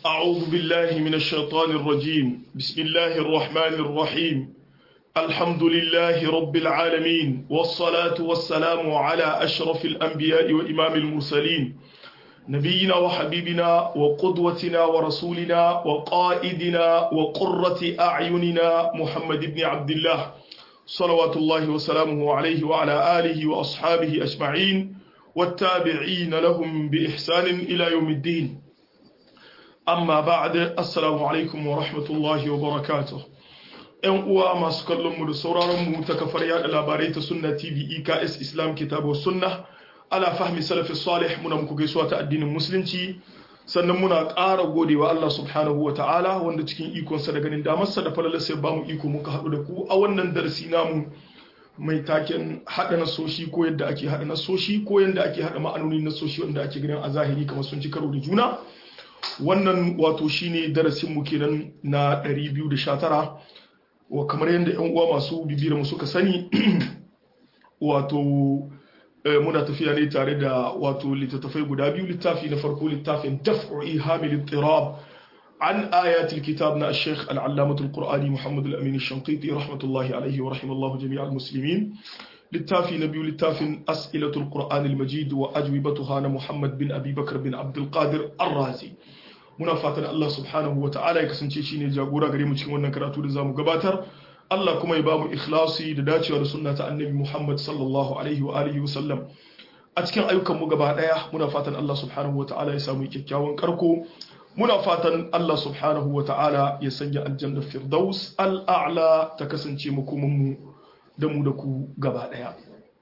أعوذ بالله من الشيطان الرجيم بسم الله الرحمن الرحيم الحمد لله رب العالمين والصلاة والسلام على أشرف الأنبياء وإمام المرسلين نبينا وحبيبنا وقدوتنا ورسولنا وقائدنا وقرة أعيننا محمد بن عبد الله صلوات الله وسلامه عليه وعلى آله وأصحابه أجمعين والتابعين لهم بإحسان إلى يوم الدين amma ba'da assalamu alaikum wa rahmatullahi wa barakatuh yan uwa masu kallon mu da sauraron mu ta kafar yada labarai ta sunna tv eks islam kitabu sunna ala fahmi salafi salih muna muku gaisuwa ta addinin musulunci sannan muna ƙara godewa Allah subhanahu wa ta'ala wanda cikin ikonsa da ganin damarsa da falalar sai bamu iko muka haɗu da ku a wannan darasi namu mai taken haɗa nasoshi ko yadda ake haɗa nasoshi ko yadda ake haɗa ma'anonin nasoshi wanda ake ganin a zahiri kamar sun ci karo da juna wannan wato shine darasinmu kenan na 219 wa kamar yadda yan uwa masu bibiyar mu suka sani wato muna tafiya ne tare da wato littattafai guda biyu littafi na farko littafin daf'u ihamil ittirab an ayatul kitab na Sheikh al-Allamatul Qur'ani Muhammad al-Amin al-Shanqiti rahmatullahi alayhi wa rahimallahu jami'al muslimin littafi na biyu littafin as'ilatul qur'an al-majid wa ajwibatuha na muhammad bin abi bakar bin abdul qadir ar-razi muna fatan Allah subhanahu wa ta'ala ya kasance shine jagora gare mu cikin wannan karatu da zamu gabatar Allah kuma ya bamu ikhlasi da dacewa da sunna ta annabi Muhammad sallallahu alaihi wa alihi wa sallam a cikin ayyukan mu gaba daya muna fatan Allah subhanahu wa ta'ala ya samu kyakkyawan karko muna fatan Allah subhanahu wa ta'ala ya sanya aljanna firdaus al-a'la ta kasance makomin mu da mu da ku gaba daya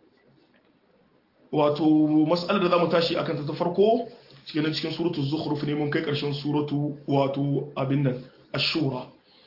wato mas'alar da zamu tashi akan ta ta farko cikin cikin suratul zukhruf ne mun kai karshen suratu wato abin nan ash-shura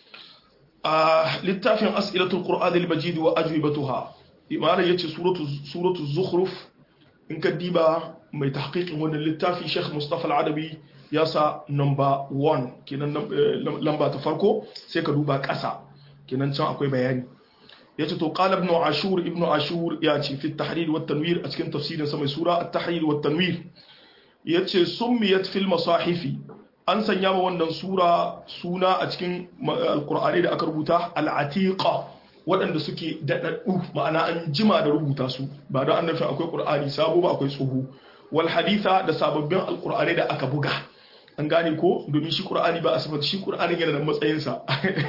a littafin as'ilatul qur'an al-majid wa ajwibatuha imana yace suratu suratul zukhruf in ka diba mai tahqiqin wannan littafi Sheikh Mustafa al-Adabi ya sa number 1 kenan lamba ta farko sai ka duba ƙasa kenan can akwai bayani yace to qala ibn ashur ibn ashur ya ce fi at-tahrir wa tanwir a cikin tafsirin sa mai sura at-tahrir wa tanwir yace summiyat fil masahifi an sanya ma wannan sura suna a cikin alqur'ani da aka rubuta al-atiqa waɗanda suke daɗaɗɗu ma'ana an jima da rubuta su ba don an nufin akwai ƙur'ani sabo ba akwai tsoho wal haditha da sababbin alƙur'ani da aka buga an gane ko domin shi ƙur'ani ba a sifata shi ƙur'ani yana da matsayinsa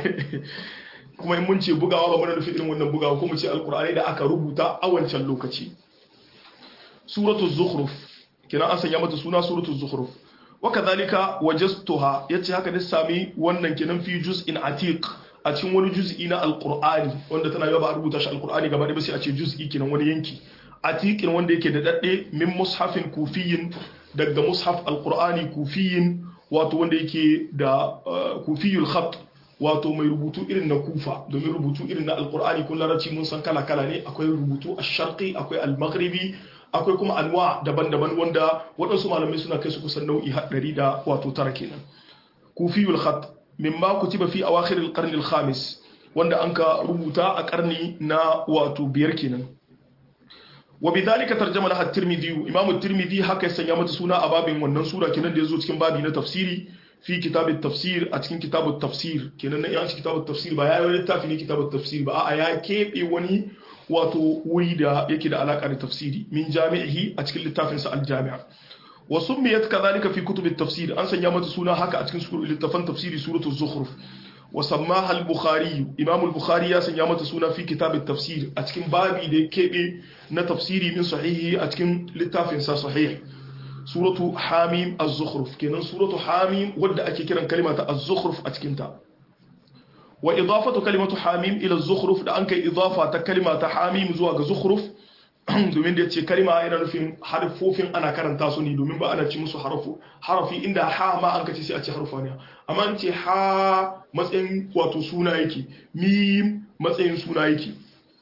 kuma in mun ce bugawa ba muna nufi irin wannan bugawa ko mu ce alkur'ani da aka rubuta a wancan lokaci suratul zukhruf kina an sanya mata suna suratul zukhruf wa kadhalika wajadtuha yace haka da sami wannan kinan fi juz'in atiq a cikin wani juz'i na alkur'ani wanda tana yawa ba a rubuta shi alkur'ani gaba da ba sai a ce juz'i kinan wani yanki atiqin wanda yake da dadde min mushafin kufiyin daga mushaf alkur'ani kufiyin wato wanda yake da kufiyul khat wato mai rubutu irin na kufa domin rubutu irin na alkur'ani kun larabci mun san kala-kala ne akwai rubutu a sharqi akwai al-maghribi akwai kuma anwa daban-daban wanda waɗansu malamai suna kai su kusan nau'i haɗari da wato tara kenan kufiyul khat mimma kutiba fi awakhir al-qarn al-khamis wanda an ka rubuta a karni na wato biyar kenan wa bidhalika tarjama laha at-tirmidhi imam at-tirmidhi haka ya sanya mata suna a babin wannan sura kenan da yazo cikin babi na tafsiri في كتاب التفسير أتكين كتاب التفسير كنا نيان كتاب التفسير بقى يا littafi ne كتاب التفسير بقى يا كيف wani wato wuri da yake da alaka da tafsiri min jami'ihi a cikin littafin sa al-jami' wa summiyat kadhalika fi kutub at-tafsir an sanya mata suna haka a cikin littafan tafsiri suratu zukhruf wa sammaha al-bukhari imam al-bukhari ya sanya mata suna fi kitab at-tafsir a cikin babi da kebe na tafsiri min sahihi a cikin littafin sa sahih suratu hamim az-zukhruf kenan suratu hamim wadda ake kiran kalima ta az-zukhruf a cikin ta wa idafatu kalimatu hamim ila az-zukhruf da an kai idafa ta kalima ta hamim zuwa ga zukhruf domin da yace kalima yana nufin harfofin ana karanta su ne domin ba ana ci musu harafu harafi inda ha ma an kace sai a ce harfa ne amma an ce ha matsayin wato suna yake mim matsayin suna yake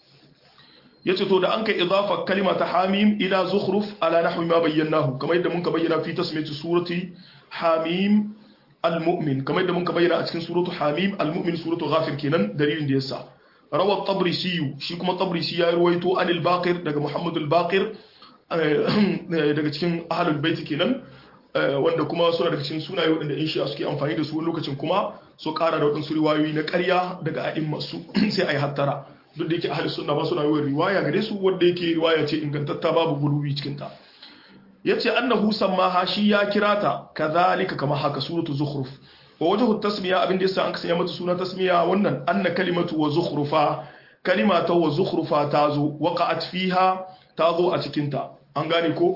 yace to da an kai idafa kalima ta hamim ila zukhruf ala nahwi ma bayyanahu kamar yadda muka bayyana fi tasmiyati surati hamim al-mu'min kamar yadda muka bayyana a cikin suratu hamim al-mu'min suratu ghafir kenan dalilin da yasa rawa tabrisi shi kuma tabrisi ya ruwaito anil baqir daga muhammad al-baqir daga cikin ahlul bait kenan wanda kuma suna daga cikin sunaye waɗanda in shi'a suke amfani da su wani lokacin kuma su ƙara da waɗansu riwayoyi na ƙarya daga a'in masu sai a yi hattara duk da yake ahli sunna ba suna yawan riwaya gare su wanda yake riwaya ce ingantatta babu gulubi cikin ta yace annahu sammaha shi ya kira ta kadhalika kama haka suratu zukhruf wa wajhu tasmiya abin da yasa an kasanya mata suna tasmiya wannan anna kalimatu wa zukhrufa kalimata wa zukhrufa tazo waqa'at fiha tazo a cikin ta an gane ko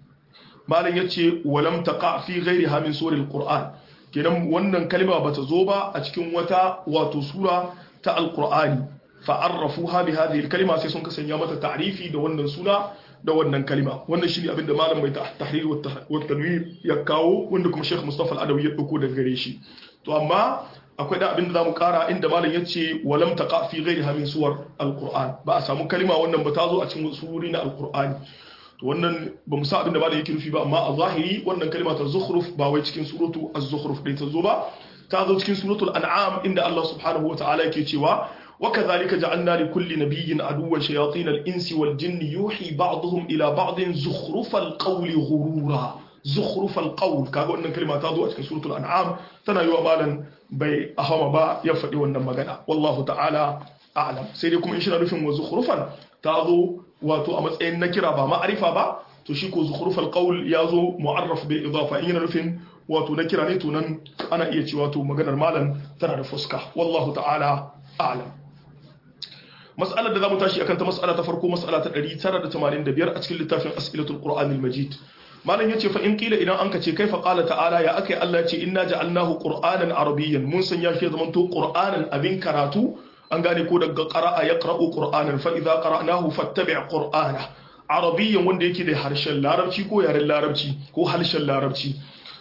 malam yace walam taqa fi ghairiha min suril qur'an kenan wannan kalma bata zo ba a cikin wata wato sura ta alqur'ani fa'arrafuha bi hadhihi alkalima sai sun kasanya mata ta'rifi da wannan suna da wannan kalima wannan shine abin da malam mai tahrir wa tanwir ya kawo wanda kuma Sheikh Mustafa Al-Adawi ya dauko daga gare shi to amma akwai da abin da zamu kara inda malam yace walam taqa fi ghairiha min suwar alquran ba a samu kalima wannan ba ta zo a cikin surori na alqur'ani to wannan ba mu sa abin da malam yake nufi ba amma a zahiri wannan kalima ta zukhruf ba wai cikin suratu az-zukhruf dai ta zo ba ta zo cikin suratul an'am inda Allah subhanahu wa ta'ala yake cewa وكذلك جعلنا لكل نبي عدوا شياطين الإنس والجن يوحي بعضهم إلى بعض زخرف القول غرورا زخرف القول كاغو أن كلمة تادو أتكن سورة الأنعام تنا يو مالا بي أهما با يفدي ونما غدا والله تعالى أعلم سيدكم إن شاء الله وزخرفا تادو واتو أمس إن نكرا با معرفة با تشيكو زخرف القول يازو معرف بالإضافة إن نفهم واتو نكرا نيتو نن أنا إيتي واتو مغنر مالا تنا نفسك والله تعالى أعلم mas'alar da za mu tashi akan ta mas'ala ta farko mas'ala ta 985 a cikin littafin as'ilatul qur'anil majid malam yace fa in qila idan anka ce kaifa qala ta'ala ya akai Allah yace inna ja'alnahu qur'anan arabiyyan mun sanya shi zaman to qur'anan abin karatu an gane ko daga qara'a yaqra'u qur'anan fa idza qara'nahu fattabi' qur'ana arabiyyan wanda yake da harshen larabci ko yaren larabci ko harshen larabci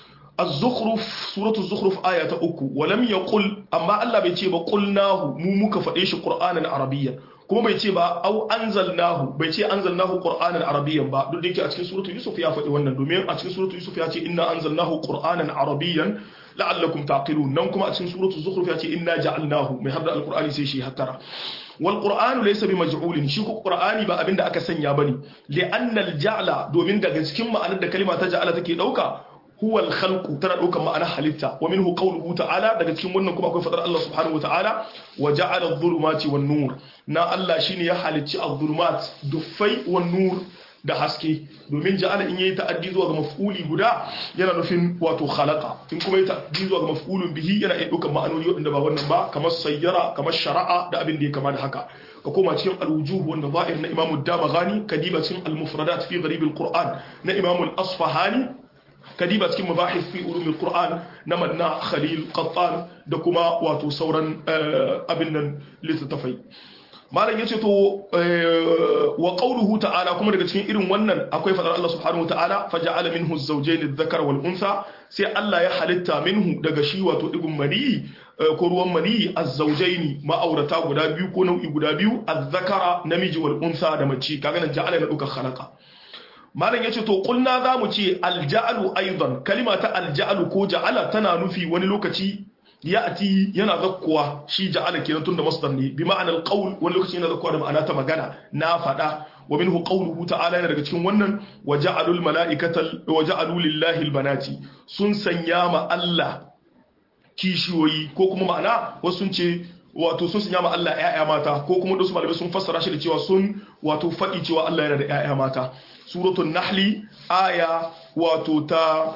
الزخرف سورة الزخرف آية أكو ولم يقل أما الله بيتي قلناه مو مك فديش قرآنا عربيا كما بيتي با أو أنزلناه بيتي أنزلناه قرآنا عربيا با دو ديكي أتكي سورة يوسف يا فتي ونن دومين أتكي سورة يوسف ياتي إنا أنزلناه قرآنا عربيا لعلكم تعقلون نمكم أتكي سورة الزخرف ياتي إنا جعلناه من هذا القرآن سيشي هترى والقرآن ليس بمجعول شي القرآن با أبين دا أكا سنيا بني لأن الجعل دومين دا كما أن دا كلمة تجعل تكي دوكا huwa al-khalqu tana daukar ma'ana halitta wa minhu qawluhu ta'ala daga cikin wannan kuma akwai fadar Allah subhanahu wata'ala wa ja'ala adh-dhulumati wan-nur na Allah shine ya halicci adh-dhulumat duffai wan-nur da haske domin ja'ala in yayi ta'addi zuwa ga maf'uli guda yana nufin wato khalaqa in kuma yayi ta'addi zuwa ga maf'ulun bihi yana iya daukar ma'anoni wanda ba wannan ba kamar sayyara kamar shara'a da abin da ya kama da haka ka koma cikin al-wujuh wanda zahir na Imam ad-Damaghani kadiba cikin al-mufradat fi gharib al-Qur'an na Imam al-Asfahani kadiba cikin mabahis fi ulumul qur'an na manna khalil qattan da kuma wato sauran abin nan littattafai malam yace to wa qawluhu ta'ala kuma daga cikin irin wannan akwai fadar Allah subhanahu ta'ala faja'ala minhu az-zawjayn adh-dhakara wal untha sai Allah ya halitta minhu daga shi wato digun mani ko ruwan mani az-zawjayn ma'aurata guda biyu ko nau'i guda biyu adh-dhakara namiji wal untha da mace kaga nan ja'ala na duka khalaqa malam yace to kulna zamu ce alja'alu aidan kalima ta alja'alu ko ja'ala tana nufi wani lokaci ya'ti yana zakkuwa shi ja'ala kenan tunda masdar ne bi ma'anar qaul wani lokaci yana zakkuwa da ma'ana ta magana na fada wa minhu qawluhu ta'ala yana daga cikin wannan wa ja'alul mala'ikata wa ja'alu lillahi albanati sun sanya ma Allah kishiyoyi ko kuma ma'ana wasu sun ce wato sun sanya ma Allah ƴaƴa mata ko kuma wasu malamai sun fassara shi da cewa sun wato faɗi cewa Allah yana da ƴaƴa mata suratul nahli aya wato ta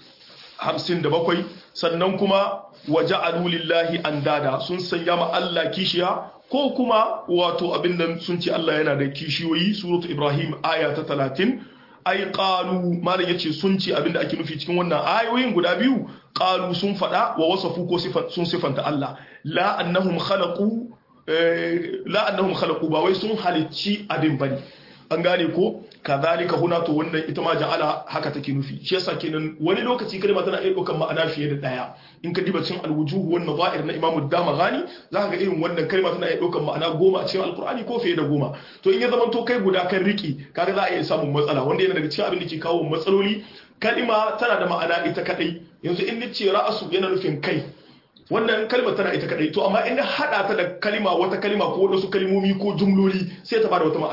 57 sannan kuma waja'alu lillahi andada sun sanya ma Allah kishiya ko kuma wato abin nan sun ce Allah yana da kishiyoyi suratul ibrahim aya ta 30 ai qalu malam yace sun ce abinda ake nufi cikin wannan ayoyin guda biyu qalu sun fada wa wasafu ko sun sifanta Allah la annahum khalaqu la annahum khalaqu ba wai sun halicci abin bane an gane ko kazalika huna to wannan ita ma ja'ala haka take nufi shi yasa kenan wani lokaci kalma tana iya ɗaukar ma'ana fiye da daya in ka diba cikin alwujuh wan nazair na imamu damaghani zaka ga irin wannan kalma tana iya ɗaukar ma'ana goma a cikin alqur'ani ko fiye da goma to in ya zama to kai guda kan riki kaga za a iya samun matsala wanda yana daga cikin abin da ke kawo matsaloli kalma tana da ma'ana ita kadai yanzu in nace ra'asu yana nufin kai wannan kalmar tana ita kadai to amma in hada ta da kalma wata kalma ko wasu kalmomi ko jumloli sai ta bada wata ma'ana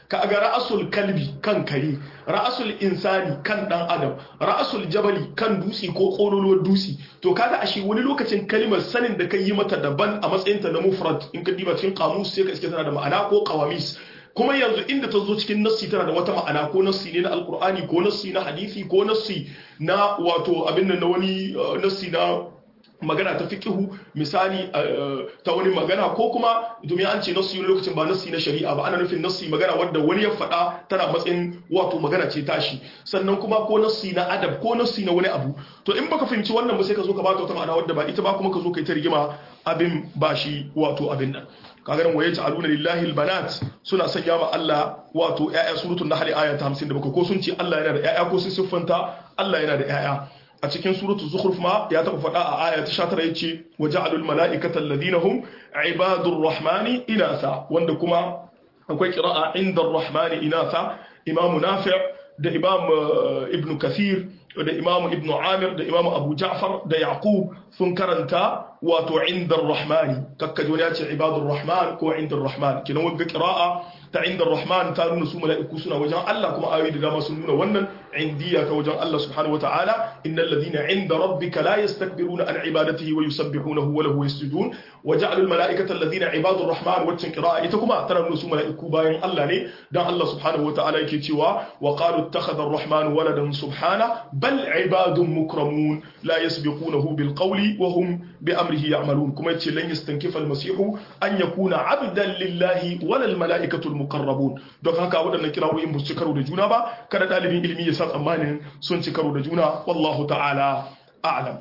ka ga ra'asul kalbi kan kare ra'asul insani kan dan adam ra'asul jabali kan dutse ko kololuwar dutse to kaga ashe wani lokacin kalmar sanin da kai yi mata daban a matsayin ta na mufrad in ka diba cikin kamus sai ka iske tana da ma'ana ko qawamis kuma yanzu inda ta zo cikin nassi tana da wata ma'ana ko nassi ne na alkur'ani ko nassi na hadisi ko nassi na wato abin nan na wani nassi na magana ta fiqihu misali ta wani magana ko kuma domin an ce nassi wani lokacin ba nassi na shari'a ba ana nufin nassi magana wadda wani ya faɗa tana matsayin wato magana ce tashi sannan kuma ko nassi na adab ko nassi na wani abu to in baka fahimci wannan ba sai ka zo ka bata wata ma'ana wadda ba ita ba kuma ka zo ka yi ta rigima abin ba shi wato abin nan kaga nan waye ta'aluna lillahi albanat suna sanya ma Allah wato ƴaƴa suratul nahl aya ta 57 ko sun ce Allah yana da ƴaƴa ko sun siffanta Allah yana da ƴaƴa a cikin suratul zukhruf ma ya taba faɗa a aya ta 19 yace waja'alul malaikata alladhina hum ibadur rahmani inatha wanda kuma akwai qira'a inda rahmani inatha imam nafi' da imam ibn kathir da imam ibn amir da imam abu ja'far da yaqub sun karanta wato inda rahmani kakkaji wani ya ce ibadur rahman ko inda rahman kinan wagga qira'a ta inda rahman ta nuna su mala'iku suna wajen Allah kuma ayoyi da dama sun nuna wannan indiya ta wajen Allah subhanahu wataala innal ladina inda rabbika la yastakbiruna an ibadatihi wa yusabbihunahu wa lahu yasjudun wa ja'alul mala'ikata alladhina ibadur rahman wacce qira'a ita kuma tana nuna su mala'iku bayan Allah ne dan Allah subhanahu wataala yake cewa wa qalu ittakhadha ar-rahman waladan subhana bal ibadun mukramun la yasbiqunahu bil qawli wa hum bi amrihi ya'malun kuma yace lan yastankifa al-masihu an yakuna 'abdan lillahi wala al-mala'ikatu al-muqarrabun don haka waɗannan kirawoyin ba su ci karo da juna ba kada dalibin ilimi ya sa tsammanin sun ci karo da juna wallahu ta'ala a'lam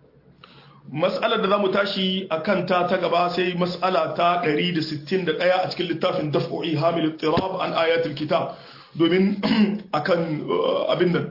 mas'alar da zamu tashi akan ta ta gaba sai mas'ala ta 161 a cikin littafin daf'u'i hamil ittirab an ayatul kitab domin akan abin nan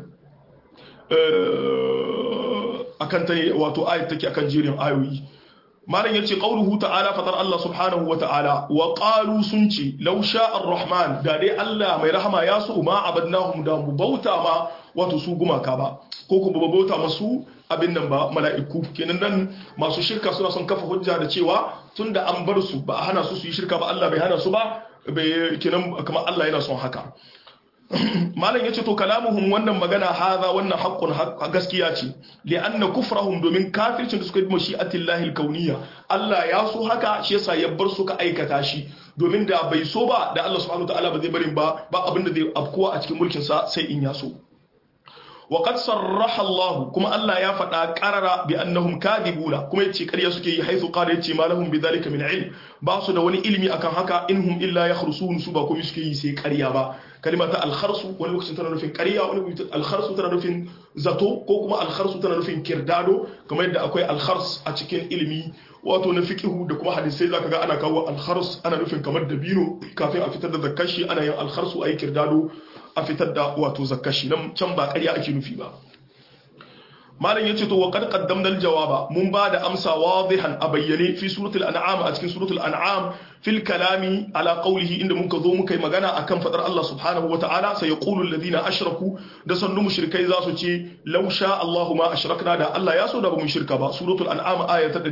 akan ta wato ayat take akan jerin ayoyi malam yace qauluhu ta'ala fatar Allah subhanahu wa ta'ala wa qalu sun ce law sha'a ar-rahman da dai Allah mai rahama ya so ma abadnahum da mu bauta ma wato su gumaka ba ko kuma ba bauta masu abin nan ba mala'iku kenan nan masu shirka suna son kafa hujja da cewa tunda an bar su ba a hana su su yi shirka ba Allah bai hana su ba bai kenan kamar Allah yana son haka malam yace to kalamuhum wannan magana haza wannan haqqun gaskiya ce li anna kufrahum domin kafircin da suka yi mashi'atillahi alkauniyya Allah ya so haka shi yasa ya bar su ka aikata shi domin da bai so ba da Allah subhanahu wataala ba zai barin ba ba abin da zai afkuwa a cikin mulkin sa sai in ya so وقد صرح الله كما الله يا فدا قرر بانهم كاذبون كما yace ƙarya suke yi haisu qala yace ma lahum bidhalika min ilm ba su da wani ilimi akan haka inhum illa yakhrusun su ba komai suke yi sai ƙarya ba kalimata al-kharsu wani lokacin tana nufin ƙarya wani lokacin al-kharsu tana nufin zato ko kuma al-kharsu tana nufin kirdado kamar yadda akwai al-khars a cikin ilimi wato na fiqhu da kuma hadisai zaka ga ana kawo al-khars ana nufin kamar dabino kafin a fitar da zakashi ana yin al-kharsu ayi kirdado a fitar da wato zakashi nan can ba ƙarya ake nufi ba malam yace to wa qad qaddamna al-jawaba mun ba da amsa wadihan a bayyane fi suratul an'am a cikin suratul an'am fil kalami ala qawlihi inda muka zo muka yi magana akan fadar Allah subhanahu wa ta'ala sai yaqulu alladhina ashraku da sannu mushrikai za su ce law sha Allahu ma ashrakna da Allah ya so da ba mu shirka ba suratul an'am aya ta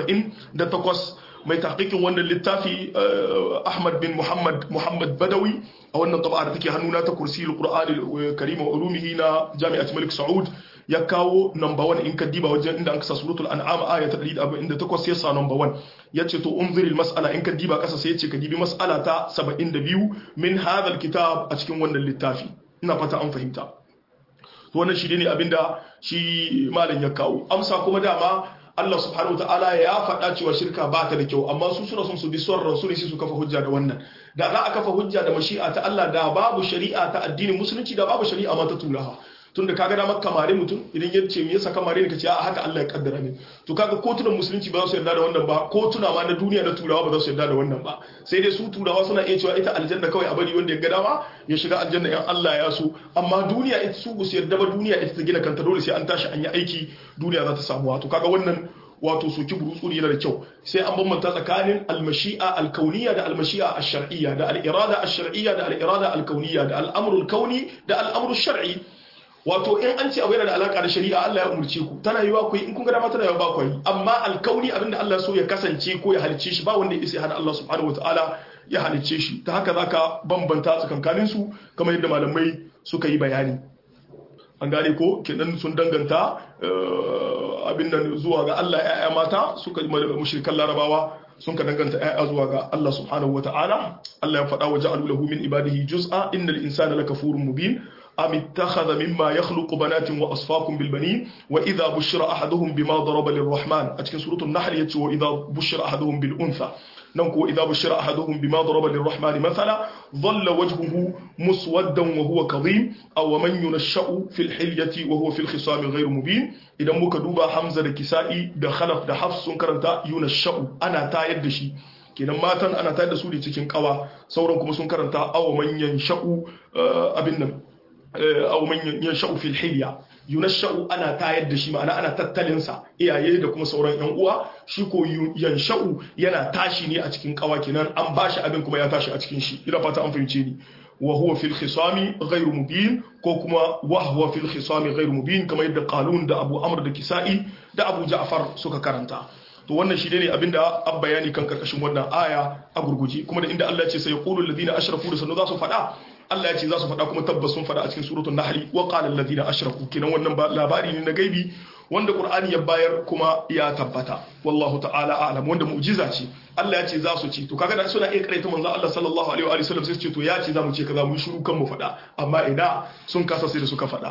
148 mai tahqiqin wannan littafi Ahmad bin Muhammad Muhammad Badawi a wannan taba da take hannuna ta kursiyul Qur'anil Karim wa ulumihi na Jami'at Malik Saud ya kawo number 1 in ka diba wajen inda an kasa suratul an'am aya ta 148 ya sa number 1 yace to unziril mas'ala in ka diba kasa sai yace ka dibi mas'ala ta 72 min hadha alkitab a cikin wannan littafi ina fata an fahimta to wannan shi ne abinda shi malam ya kawo amsa kuma dama Allah subhanahu wa ta'ala ya faɗa cewa shirka ba ta da kyau amma su suna son su bi son rasu ne su kafa hujja da wannan da za a kafa hujja da mashi'a ta Allah da babu shari'a ta addinin musulunci da babu shari'a ma ta turawa tunda kaga damar kamare mutum idan ya ce me yasa kamare ne kace a haka Allah ya kaddara ne to kaga kotunan musulunci ba za su yarda da wannan ba kotuna ma na duniya na turawa ba za su yarda da wannan ba sai dai su turawa suna iya cewa ita aljanna kawai a bari wanda ya ga dama ya shiga aljanna in Allah ya so amma duniya ita su su yarda ba duniya ita ta gina kanta dole sai an tashi an yi aiki duniya za ta samu wato kaga wannan wato soki burutsuri yana da kyau sai an bambanta tsakanin almashi'a alkauniya da almashi'a ash-shar'iyya da al-irada ash-shar'iyya da al-irada alkauniya da al-amru al-kauni da al-amru shar'i wato in an ce abu yana da alaka da shari'a Allah ya umurce ku tana yiwa ku in kun ga dama tana yiwa ba ku yi amma alkauni abinda Allah so ya kasance ko ya halicce shi ba wanda ya isa hada Allah subhanahu wataala ya halicce shi ta haka zaka bambanta tsakankanin su kamar yadda malamai suka yi bayani an gane ko kenan sun danganta abin nan zuwa ga Allah ya'ya mata suka mushrikan larabawa sun ka danganta ya'ya zuwa ga Allah subhanahu wata'ala Allah ya faɗa wa ja'alu lahu min ibadihi juz'a innal insana lakafurun mubin am ittakhadha mimma yakhluqu banatin wa asfaakum bil banin wa idha bushira ahaduhum bima daraba lirrahman a cikin suratul nahl yace wa idha bushira ahaduhum bil untha nan ko idza bushira ahaduhum bima daraba lirrahmani mathala dhalla wajhuhu muswaddan wa huwa kadhim aw man yunashau fil hilyati wa huwa fil khisam ghayr mubin idan muka duba hamza da kisa'i da khalaf da hafs sun karanta yunashau ana tayar da shi kenan matan ana tayar da su ne cikin kawa sauran kuma sun karanta aw man yanshau abin nan aw man yanshau fil hilya yunashau ana tayar da shi ma'ana ana tattalin sa iyaye da kuma sauran yan uwa shi ko yanshau yana tashi ne a cikin kawa kenan an bashi abin kuma ya tashi a cikin shi ina fata an fahimce ni wa huwa fil khisami ghairu mubin ko kuma wa huwa fil khisami ghairu mubin kamar yadda qalun da abu amr da kisa'i da abu ja'far suka karanta to wannan shi ne abinda an bayani kan karkashin wannan aya a gurguje kuma da inda Allah ya ce sai yaqulu alladhina ashraku da sanu za su faɗa Allah ya ce za su faɗa kuma tabbas sun faɗa a cikin suratul nahl wa qala alladhina ashraku kenan wannan labari ne na gaibi wanda Qur'ani ya bayar kuma ya tabbata wallahu ta'ala a'lam wanda mu'jiza ce Allah ya ce za su ci to kaga da suna iya karaita manzo Allah sallallahu alaihi wa sallam sai su ce to ya ce za mu ce kaza mu shiru kan mu faɗa amma ina sun kasa sai da suka faɗa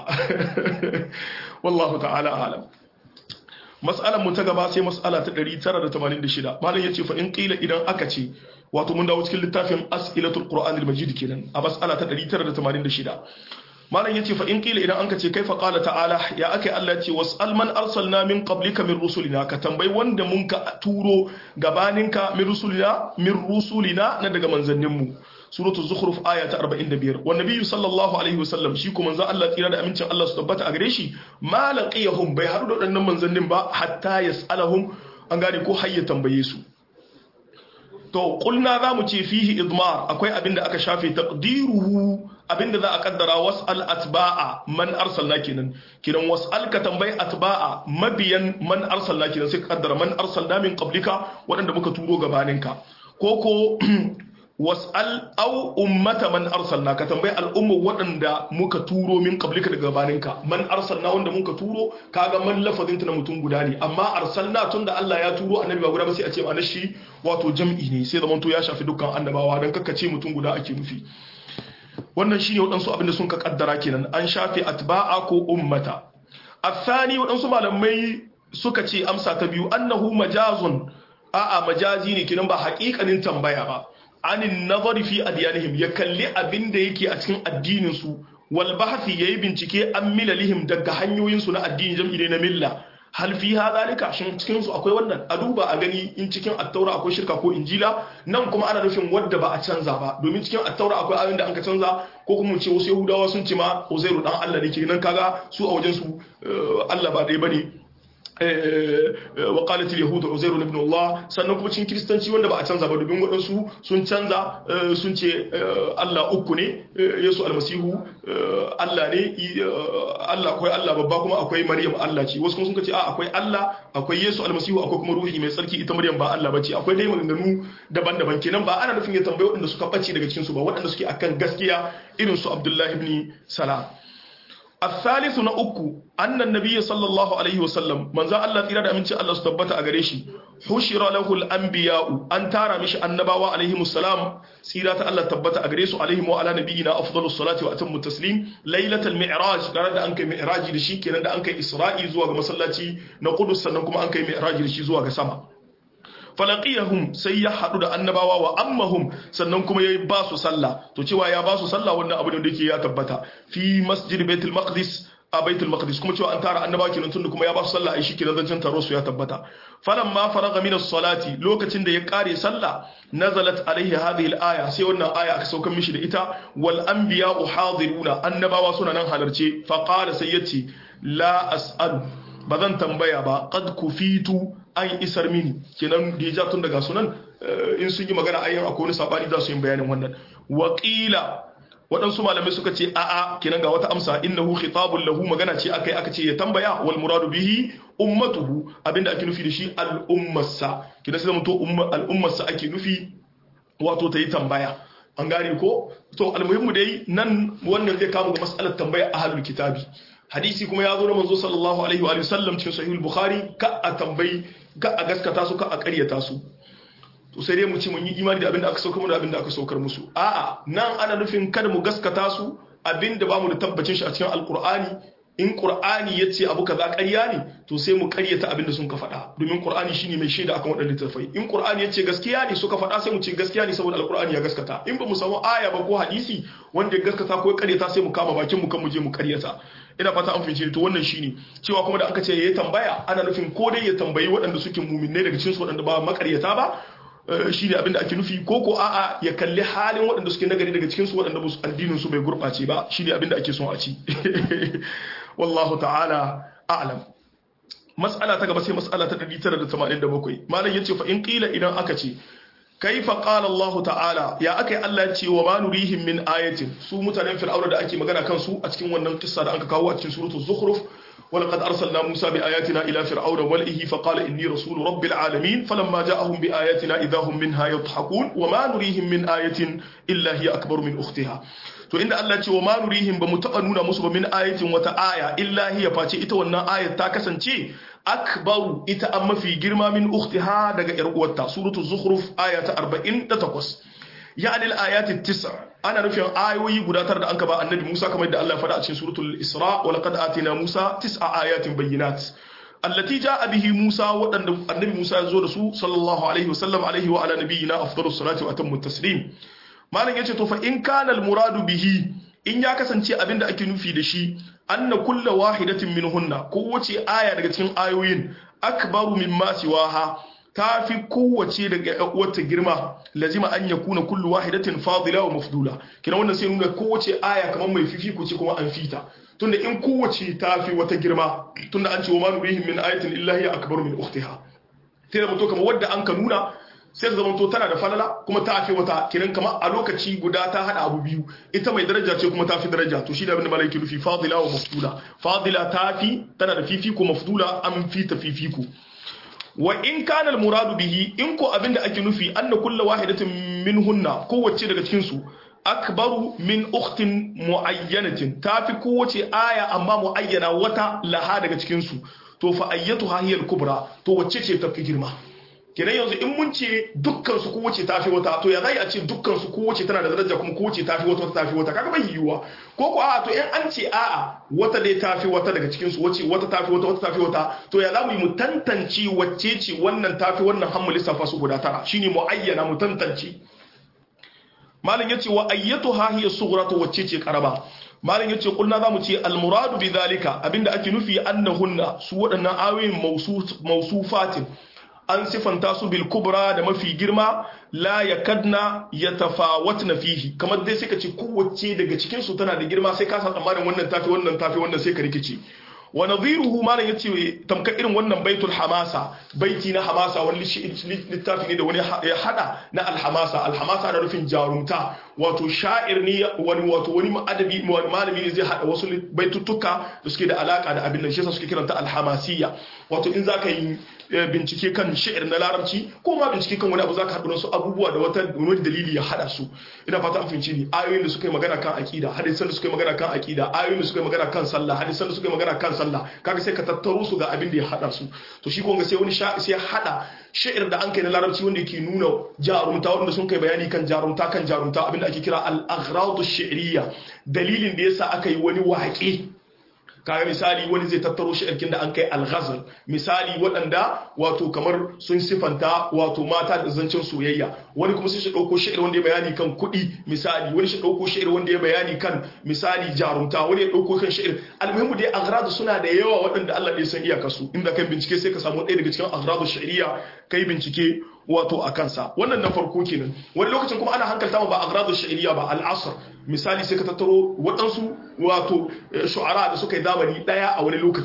wallahu ta'ala a'lam mas'alar mu ta gaba sai mas'ala ta 986 malam yace fa in qila idan aka ce wato mun dawo cikin littafin as'ilatul qur'anil majid kenan a mas'ala ta 986 malam yace fa in qila idan anka ce kaifa qala ta'ala ya akai Allah yace was'al man arsalna min qablika min rusulina ka tambayi wanda mun ka turo gabaninka min rusulina min rusulina na daga manzanninmu suratu zukhruf aya ta 45 wa nabiyyu sallallahu alaihi wasallam shi kuma manzon Allah tsira da amincin Allah su tabbata a gare shi ma laqiyahum bai haɗu da waɗannan manzannin ba hatta yas'alahum an gane ko har ya tambaye su to kulna za mu ce fihi idmar akwai abinda aka shafe taqdiruhu abinda za a kaddara was'al atba'a man arsalna kenan kiran was'al ka tambayi atba'a mabiyan man arsalna kenan sai ka kaddara man arsalna min qablika waɗanda muka turo gabaninka ko ko was'al aw ummata man arsalna ka tambayi al'umma waɗanda muka turo min qablika daga gabaninka man arsalna wanda muka turo kaga man lafazin ta na mutum guda ne amma arsalna tunda Allah ya turo annabi ba guda ba sai a ce ma'anar shi wato jam'i ne sai zaman to ya shafi dukkan annabawa dan kakkace mutum guda ake nufi wannan shine waɗansu abinda sun ka kaddara kenan an shafe atba'a ko ummata athani waɗansu malamai suka ce amsa ta biyu annahu majazun a'a majazi ne kenan ba haƙiƙanin tambaya ba anin nazari fi adyanihim ya kalli abin da yake a cikin addinin su wal bahthi yayi bincike an milalihim daga hanyoyin su na addini jam'i ne na milla hal fi hadhalika shin cikin su akwai wannan a duba a gani in cikin attaura akwai shirka ko injila nan kuma ana nufin wadda ba a canza ba domin cikin attaura akwai ayoyin da an ka canza ko kuma ce wasu yahudawa sun ce ma uzairu dan Allah ne kenan kaga su a wajen su Allah ba dai bane wa qalat al yahud uzair ibn Allah sannan kuma cikin kristanci wanda ba a canza ba dubin wadansu sun canza sun ce Allah uku ne Yesu almasihu Allah ne Allah akwai Allah babba kuma akwai Maryam Allah ce wasu kuma sun ce a akwai Allah akwai Yesu almasihu akwai kuma ruhi mai tsarki ita Maryam ba Allah bace akwai dai maganganu daban-daban kenan ba ana nufin ya tambaye waɗanda suka bace daga cikin su ba waɗanda suke akan gaskiya irin su Abdullah ibn Salam الثالث na uku annan nabiyyi sallallahu alaihi wasallam manzo Allah tsira da aminci Allah su tabbata a gare shi hushira lahu al-anbiya'u an tara mishi annabawa alaihi musallam tsira ta Allah tabbata a gare su alaihi wa ala nabiyina afdalus salati wa atammu taslim lailatul mi'raj ranar da an kai mi'raji da shi kenan da an kai isra'i zuwa ga masallaci na Qudus sannan kuma an kai mi'raji da shi zuwa ga sama falaqiyahum sai ya hadu da annabawa wa ammahum sannan kuma yayi ba su sallah to cewa ya ba su sallah wannan abu ne da yake ya tabbata fi masjid baitul maqdis a baitul maqdis kuma cewa an tara annabawa kenan tunda kuma ya ba su sallah ai shi kenan zancen taro su ya tabbata falamma faraga min as-salati lokacin da ya kare sallah nazalat alaihi hadhihi al-aya sai wannan aya aka saukan mishi da ita wal anbiya'u hadiruna annabawa suna nan halarce fa qala sai yace la as'alu ba zan tambaya ba qad kufitu an isar mini kenan da ya tun daga sunan in sun yi magana ayyan akwai wani sabani za su yi bayanin wannan waƙila waɗansu malamai suka ce a'a kenan ga wata amsa innahu khitabun lahu magana ce akai aka ce ya tambaya wal muradu bihi ummatuhu abinda ake nufi da shi al'ummarsa kenan sai zamanto al'ummarsa ake nufi wato ta yi tambaya an gane ko to almuhimmu dai nan wannan zai kama ga mas'alar tambaya ahlul kitabi hadisi kuma ya zo na manzo sallallahu alaihi wa sallam cikin sahih bukhari ka a tambayi ka a gaskata su ka a ƙaryata su to sai dai mu ce mun yi imani da abin da aka saukar mu da abin da aka saukar musu a'a nan ana nufin kada mu gaskata su abin da bamu da tabbacin shi a cikin alqur'ani in qur'ani yace abu kaza ƙarya ne to sai mu ƙaryata abin da sun ka faɗa domin qur'ani shine mai shaida akan waɗannan littattafai in qur'ani yace gaskiya ne suka faɗa sai mu ce gaskiya ne saboda alqur'ani ya gaskata in ba mu samu aya ba ko hadisi wanda ya gaskata ko ya ƙaryata sai mu kama bakin mu kan mu je mu ƙaryata ina fata an fice to wannan shine cewa kuma da aka ce ya tambaya ana nufin ko dai ya tambayi waɗanda suke muminai daga cikin su waɗanda ba makaryata ba shi ne abinda ake nufi ko ko a'a ya kalli halin waɗanda suke nagari daga cikin su waɗanda musu addinin su bai gurɓace ba shi ne abinda ake son a ci wallahu ta'ala a'lam mas'ala ta gaba sai mas'ala ta 987 malam yace fa in qila idan aka ce kaifa qala Allah ta'ala ya akai Allah ya ce wa ma nurihim min ayatin su mutanen fir'auna da ake magana kan su a cikin wannan kissa da aka kawo a cikin suratul zukhruf ولقد أرسلنا موسى بآياتنا إلى فرعون وملئه فقال إني رسول رب العالمين فلما جاءهم بآياتنا إذا هم منها يضحكون وما نريهم من آية إلا هي أكبر من أختها to inda Allah ce wa ma nurihim ba mu taɓa nuna musu ba min ayatin wata aya illa hiya face ita wannan ayat ta kasance akbaru ita an mafi girma min ukhtiha daga yar uwarta suratu zukhruf aya ta 48 yani al-ayat tis ana nufin ayoyi guda tara da anka ba annabi Musa kamar da Allah ya faɗa a cikin suratul Isra wa laqad atina Musa tis'a ayatin bayyinat allati jaa bihi Musa wadanda annabi Musa ya zo da su sallallahu alaihi wasallam alaihi wa ala nabiyyina afdalus salati wa atammu taslim malam yace to fa in kana al-muradu bihi in ya kasance abinda ake nufi da shi anna kulla wahidatin minhunna kowace aya daga cikin ayoyin akbaru mimma siwaha ta fi kowace daga wata girma lazima an ya kuna kullu wahidatin fadila wa mafdula kina wannan sai nuna kowace aya kamar mai fifiko ce kuma an fita tunda in kowace ta fi wata girma tunda an ce wa ma nurihim min ayatin illa hiya akbaru min ukhtiha sai da mutu kamar wadda an ka nuna sai da zamanto tana da falala kuma ta fi wata kiran kamar a lokaci guda ta hada abu biyu ita mai daraja ce kuma ta fi daraja to shi da abin da malaiki nufi fadila wa mafdula fadila ta fi tana da fifiko mafdula an fi ta fifiko wa in kana al-muradu bihi in ko abinda ake nufi anna kullu wahidatin minhunna kowace daga cikin su akbaru min ukhtin muayyanatin tafi kowace aya amma muayyana wata laha daga cikin su to fa ayyatuha hiya al-kubra to wacce ce tafi girma kenan yanzu in mun ce dukkan su kowace tafi wata to ya zai a ce dukkan su kowace tana da daraja kuma kowace tafi wata wata tafi wata kaga bai yiwuwa ko ko a'a to in an ce a'a wata dai tafi wata daga cikin su wace wata tafi wata wata tafi wata to ya zamu yi mu tantance wacce ce wannan tafi wannan hammu lissafa su guda tara shine mu ayyana mu tantance malam yace wa ayyatuha hiya sughra to wacce ce karaba malam yace kulna zamu ce al muradu bi zalika abinda ake nufi annahunna su waɗannan ayoyin mausufatin an sifanta su bil kubra da mafi girma la yakadna yatafawatna fihi kamar dai sai ka ce kowace daga cikin su tana da girma sai ka san tsammanin wannan tafi wannan tafi wannan sai ka rikice wa nadhiruhu malam yace tamka irin wannan baitul hamasa baiti na hamasa wani littafi ne da wani ya hada na alhamasa alhamasa na rufin jarumta wato sha'ir ne wani wato wani adabi wani malami ne zai hada wasu baituttuka da suke da alaka da abin nan shi yasa suke kiranta alhamasiya wato in zaka yi bincike kan shi'ir na larabci ko ma bincike kan wani abu zaka haɗu su abubuwa da wata wani dalili ya haɗa su ina fata an fahimci ni ayoyin da suka yi magana kan aqida hadisan da suka yi magana kan aqida ayoyin da suka yi magana kan sallah hadisan da suka yi magana kan sallah kaga sai ka tattaro su ga abin da ya haɗa su to shi kuma sai wani sai ya haɗa shi'ir da an kai na larabci wanda yake nuna jarumta wanda sun kai bayani kan jarumta kan jarumta abin da ake kira al-aghradu shi'riyya dalilin da yasa aka yi wani waƙe kaga misali wani zai tattaro shi'irkin da an kai al-ghazal misali waɗanda wato kamar sun sifanta wato mata da zancen soyayya wani kuma sai shi ɗauko shi'ir wanda ya bayani kan kuɗi misali wani shi ɗauko shi'ir wanda ya bayani kan misali jarumta wani ya ɗauko kan shi'ir almuhimmu dai aghradu suna da yawa waɗanda Allah ya san iyaka su inda kai bincike sai ka samu ɗaya daga cikin aghradu shi'riya kai bincike wato a kansa wannan na farko kenan wani lokacin kuma ana hankalta ma ba agradu sha'iriya ba al'asr misali sai ka tattaro waɗansu wato shu'ara da suka yi zamani ɗaya a wani lokaci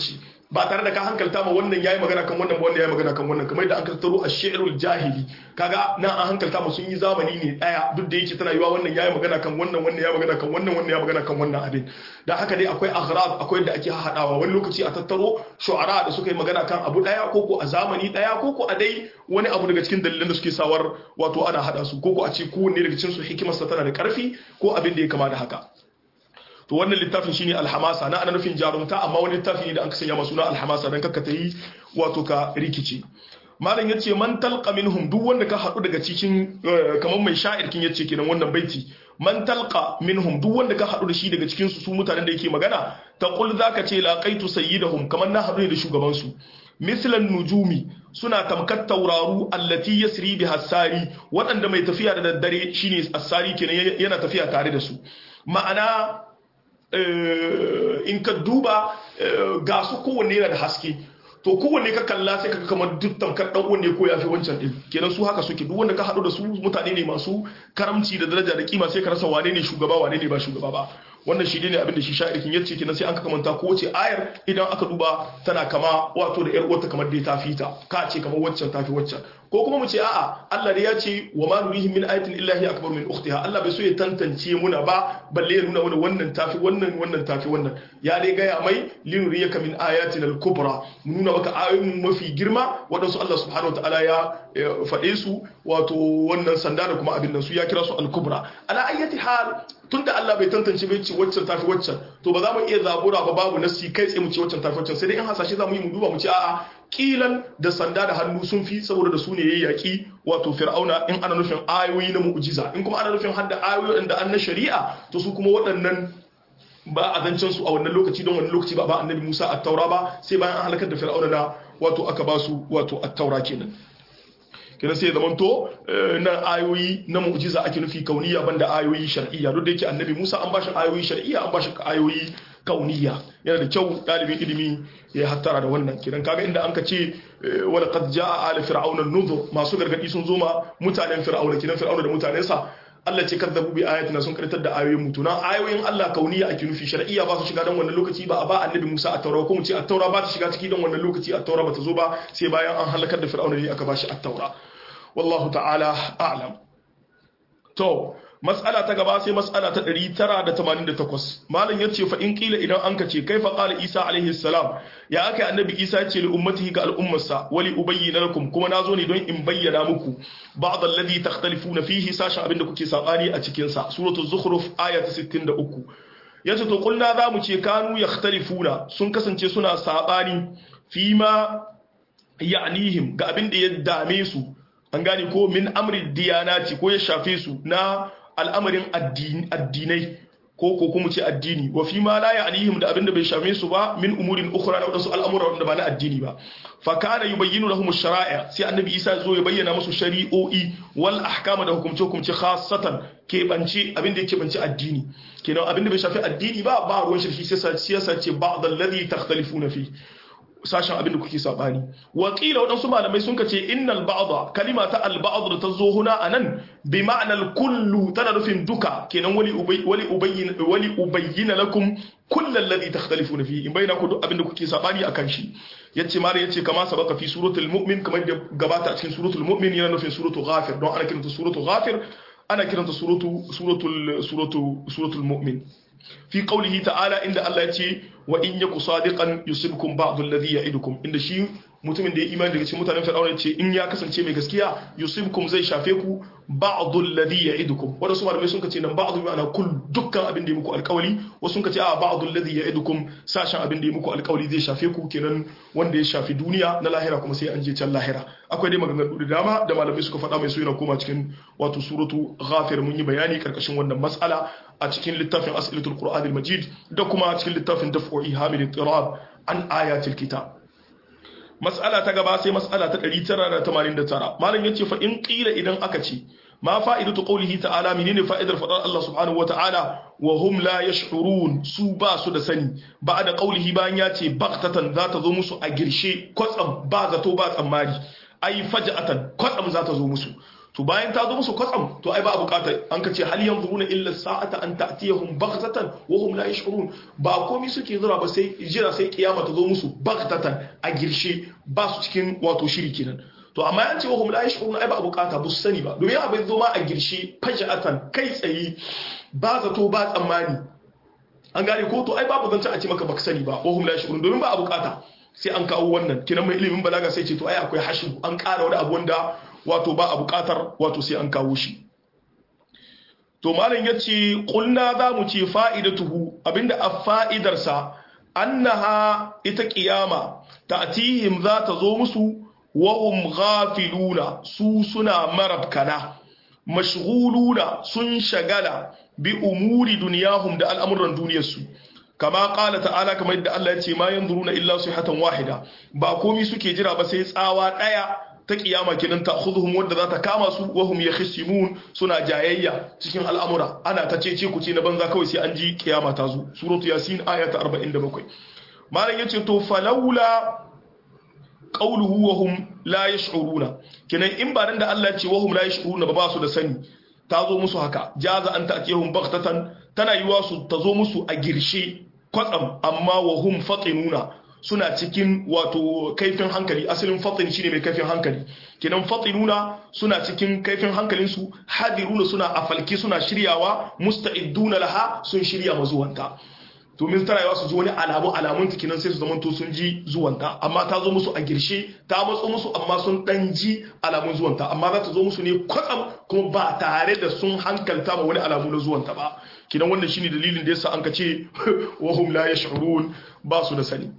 ba tare da ka hankalta ma wannan yayi magana kan wannan ba wannan yayi magana kan wannan kamar da an tattaro ash-shi'rul jahili kaga nan an hankalta ma sun yi zamani ne daya duk da yake tana yiwa wannan yayi magana kan wannan wannan yayi magana kan wannan wannan yayi magana kan wannan abin dan haka dai akwai aghrab akwai da ake hadawa wani lokaci a tattaro shu'ara da suka yi magana kan abu daya ko ko a zamani daya ko ko a dai wani abu daga cikin dalilan da suke sawar wato ana hada su ko ko a ce kowanne daga cikin su hikimarsa tana da karfi ko abin da ya kama da haka to wannan littafin shine alhamasa na ana nufin jarumta amma wani littafi ne da an sanya masu na alhamasa dan kakka ta yi wato ka rikici malam yace man talqa minhum duk wanda ka hadu daga cikin kamar mai sha'ir kin yace kenan wannan baiti man talqa minhum duk wanda ka hadu da shi daga cikin su su mutanen da yake magana taqul zaka ce laqaitu sayyidahum kamar na hadu da shugaban su mislan nujumi suna tamkar tauraru allati yasri biha sari waɗanda mai tafiya da daddare shine asari kenan yana tafiya tare da su ma'ana in ka duba ga su kowanne yana da haske to kowanne ka kalla sai ka kamar duk tamkar dan wanne ko yafi wancan din kenan su haka suke duk wanda ka hadu da su mutane ne masu karamci da daraja da kima sai ka rasa wane ne shugaba wane ne ba shugaba ba wannan shi ne abin da shi sha'irikin yace kenan sai an ka kamanta ko wace ayar idan aka duba tana kama wato da yar uwarta kamar dai ta fita ka ce kamar waccan tafi waccan ko kuma mu ce a'a Allah da ya ce wa ma nurihim min ayatin illahi akbar min ukhtiha Allah bai so ya tantance muna ba balle ya nuna mana wannan tafi wannan wannan tafi wannan ya dai gaya mai linuriyaka min ayatin al-kubra mu nuna maka ayoyin mafi girma wadansu Allah subhanahu wataala ya faɗe su wato wannan sanda da kuma abin nan su ya kira su al-kubra ala ayyati hal tunda Allah bai tantance bai ce waccan tafi waccan to ba za mu iya zabura ba babu nasi kai tsaye mu ce waccan tafi waccan sai dai in hasashe za mu yi mu duba mu ce a'a kilan da sanda da hannu sun fi saboda da su ne yayi yaki wato fir'auna in ana nufin ayoyi na mu'jiza in kuma ana nufin hadda ayoyi da an na shari'a to su kuma waɗannan ba a zancen su a wannan lokaci don wannan lokaci ba ba annabi Musa at-taura ba sai bayan an halakar da fir'auna na wato aka ba su wato at-taura kenan kenan sai zaman to na ayoyi na mu'jiza ake nufi kauniya banda ayoyi shar'iyya duk da yake annabi Musa an bashi ayoyi shar'iyya an bashi ayoyi kauniya yana da kyau dalibin ilimi ya hattara da wannan kiran kaga inda an ka ce wala qad jaa ala fir'auna nuzur masu gargadi sun zo ma mutanen fir'auna kiran fir'auna da mutanensa Allah ce kadzabu bi ayatina sun karatar da ayoyin mutu na ayoyin Allah kauniya ake nufi shar'iyya ba su shiga dan wannan lokaci ba a ba annabi Musa a taura ko mu ce a taura ba ta shiga ciki dan wannan lokaci a taura ba ta zo ba sai bayan an halakar da fir'auna ne aka bashi a taura wallahu ta'ala a'lam to mas'ala ta gaba sai mas'ala ta 988 malam yace fa in kila idan an kace kaifa qala isa alaihi salam ya akai annabi isa yace li ummatihi ga al'ummarsa wali ubayyana lakum kuma nazo ne don in bayyana muku ba'd alladhi takhtalifuna fihi sashin abinda kuke sabani a cikin sa suratul zukhruf aya ta 63 yace to kulna zamu ce kanu yakhtalifuna sun kasance suna sabani fima ya'nihim ga abinda ya dame su an gane ko min amri diyanati ko ya shafe su na al'amarin addinai ko ko kuma ce addini wa fi ma la ya'lihim da abinda bai shafe su ba min umurin ukhra da wadansu al'amura wanda ba na addini ba fa kana yubayyinu lahum ash-shara'i sai annabi Isa zo ya bayyana musu shari'o'i wal ahkama da hukumce hukumce khassatan ke bance abinda yake bance addini kenan abinda bai shafi addini ba ba ruwan shirki sai siyasa ce ba'd alladhi takhtalifuna fi sashen abin da kuke sabani wakila waɗansu malamai sun kace innal ba'dha kalima ta al ba'd da ta zo huna anan bi ma'anar kullu tana nufin duka kenan wali ubay wali ubayyin wali ubayyana lakum kullal ladhi takhtalifuna fihi in bayyana ku duk abin da kuke sabani akan shi yace mare yace kama sabaka fi suratul mu'min kamar da gabata a cikin suratul mu'min yana nufin suratul ghafir don ana kiranta suratul ghafir ana kiranta suratul suratul suratul suratul mu'min fi qawlihi ta'ala inda Allah ya ce wa in yaku sadiqan yusibkum ba'd alladhi ya'idukum inda shi mutumin da ya imani daga cikin mutanen fir'auna ce in ya kasance mai gaskiya yusibkum zai shafe ku ba'd alladhi ya'idukum wanda su malamai sun kace nan ba'd bi ma'ana kull dukkan abin da ya muku alƙawari wasu sun kace a ba'd alladhi ya'idukum sashen abin da ya muku alƙawari zai shafe ku kenan wanda ya shafi duniya na lahira kuma sai an je can lahira akwai dai maganganu da dama da malamai suka faɗa mai so yana koma cikin wato suratu ghafir mun yi bayani karkashin wannan mas'ala a cikin littafin as'ilatul qur'an al-majid da kuma cikin littafin daf'u ihamil ittirab an ayatil kitab mas'ala ta gaba sai mas'ala ta 989 malam yace fa in qila idan aka ce ma fa'idatu qawlihi ta'ala menene fa'idar fadar Allah subhanahu wa ta'ala wa hum la yash'urun su ba su da sani ba da qawlihi bayan ya ce baqtatan za ta zo musu a girshe kwatsam ba zato ba tsammari ai faja'atan kwatsam za ta zo musu to bayan ta zo musu kwatsam to ai ba a bukatar an ka ce hal yanzuruna illa sa'ata an ta'tiyahum baghtatan wa hum la yash'urun ba komai suke zura ba sai jira sai kiyama ta zo musu baghtatan a girshe ba su cikin wato shiri kenan to amma yan ce wa hum la yash'urun ai ba a bukata ba su sani ba domin abin zo ma a girshe faja'atan kai tsaye ba zato ba tsammani an gane ko to ai babu zance a ce maka baka sani ba wa hum la yash'urun domin ba a bukata sai an kawo wannan kinan mai ilimin balaga sai ce to ai akwai hashu an ƙara wani abu wanda wato ba a buƙatar wato sai an kawo shi to malam yace qulna za mu ce fa'idatuhu abinda a fa'idarsa annaha ita qiyama ta'tihim za ta zo musu wa hum ghafiluna su suna marabkana mashghuluna sun shagala bi umuri duniyahum da al'amuran duniyarsu kama kala ta'ala kamar yadda Allah ya ce ma yanzuruna illa sihatan wahida ba komai suke jira ba sai tsawa daya ta kiyama kidan ta khudhum wanda za ta kama su wa hum yakhsimun suna jayayya cikin al'amura ana ta cece ku ce na banza kawai sai an ji kiyama ta zo suratu yasin aya ta 47 malam yace to falawla qawluhu wa hum la yash'uruna kinan in ba dan da Allah ya ce wa hum la yash'uruna ba ba su da sani ta zo musu haka jaza an ta'tiyahum baghtatan tana yiwa su ta zo musu a girshe kwatsam amma wa hum fatinuna suna cikin wato kaifin hankali asalin fatin shine mai kaifin hankali kinan fatinuna suna cikin kaifin hankalinsu hadiruna suna afalki suna shiryawa musta'idduna laha sun shirya mazuwanta to min tana yawa su ji wani alamu alamun kinan sai su zama to sun ji zuwanta amma ta zo musu a girshe ta matso musu amma sun dan ji alamun zuwanta amma za ta zo musu ne kwatsam kuma ba tare da sun hankalta ma wani alamu na zuwanta ba kinan wannan shine dalilin da yasa an ka ce wa hum la yash'urun ba su da sani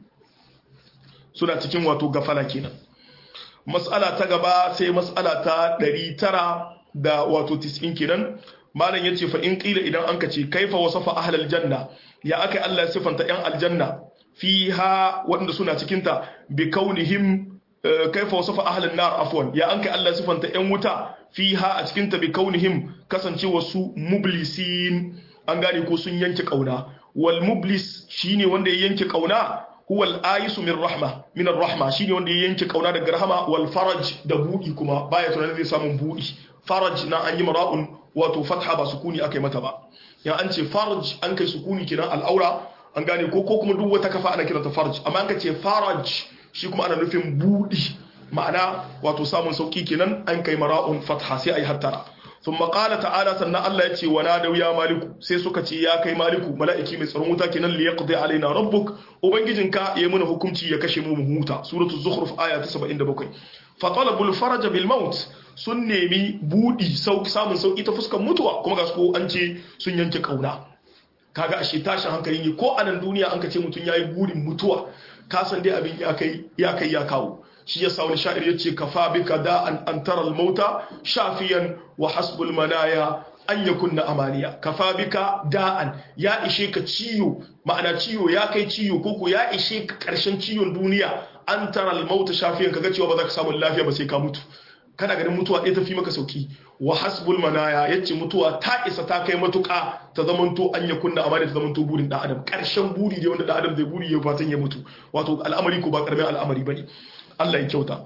suna cikin wato gafala kenan mas'ala ta gaba sai mas'ala ta 900 da wato 90 kenan malam yace fa in qila idan an ka ce kaifa wasafa ahlal janna ya aka Allah ya sifanta yan aljanna fiha wanda suna cikin ta bi kaunihim kaifa wasafa ahlan nar afwan ya an kai Allah ya sifanta yan wuta fiha a cikin ta bi kaunihim kasancewa su mublisin an gane ko sun yanke kauna wal mublis shine wanda ya yanke kauna huwa al-ayisu min rahma min ar-rahma shine wanda ya yanke kauna daga rahama wal faraj da budi kuma baya tunanin zai samu budi faraj na an yi mara'un wato fatha ba sukuni akai mata ba yan an ce faraj an kai sukuni kenan al'aura an gane ko ko kuma duk wata kafa ana kiranta faraj amma an ka ce faraj shi kuma ana nufin budi ma'ana wato samun sauki kenan an kai mara'un fatha sai ayi hattara ثم قال تعالى سنة الله يتي ونادوا يا مالك sai suka ce ya kai maliku mala'iki mai tsaron wuta kenan li yaqdi alaina rabbuk ubangijinka ya mana hukunci ya kashe mu mu huta suratu zukhruf aya ta 77 fa talabul faraj bil maut sun nemi budi samun sauki ta fuskar mutuwa kuma ga su an ce sun yanke kauna kaga ashe tashin hankali ne ko a nan duniya an ka ce mutum yayi burin mutuwa ka san dai abin ya kai ya kai ya kawo shi ya sa wani sha'ir ya ce kafa bika da an antara mauta shafiyan wa hasbul manaya an ya kunna amaniya kafa bika da'an ya ishe ka ciyo ma'ana ciyo ya kai ciyo koko ya ishe ka karshen ciyon duniya an tara mauta shafiyan kaga cewa ba za ka samu lafiya ba sai ka mutu kana ganin mutuwa ɗaya ta fi maka sauki wa hasbul manaya yace mutuwa ta isa ta kai matuƙa ta zamanto an ya kunna amana ta zamanto burin dan adam ƙarshen buri ne wanda dan adam zai buri ya fatan ya mutu wato al'amari ko ba karamin al'amari bane Allah ya kyauta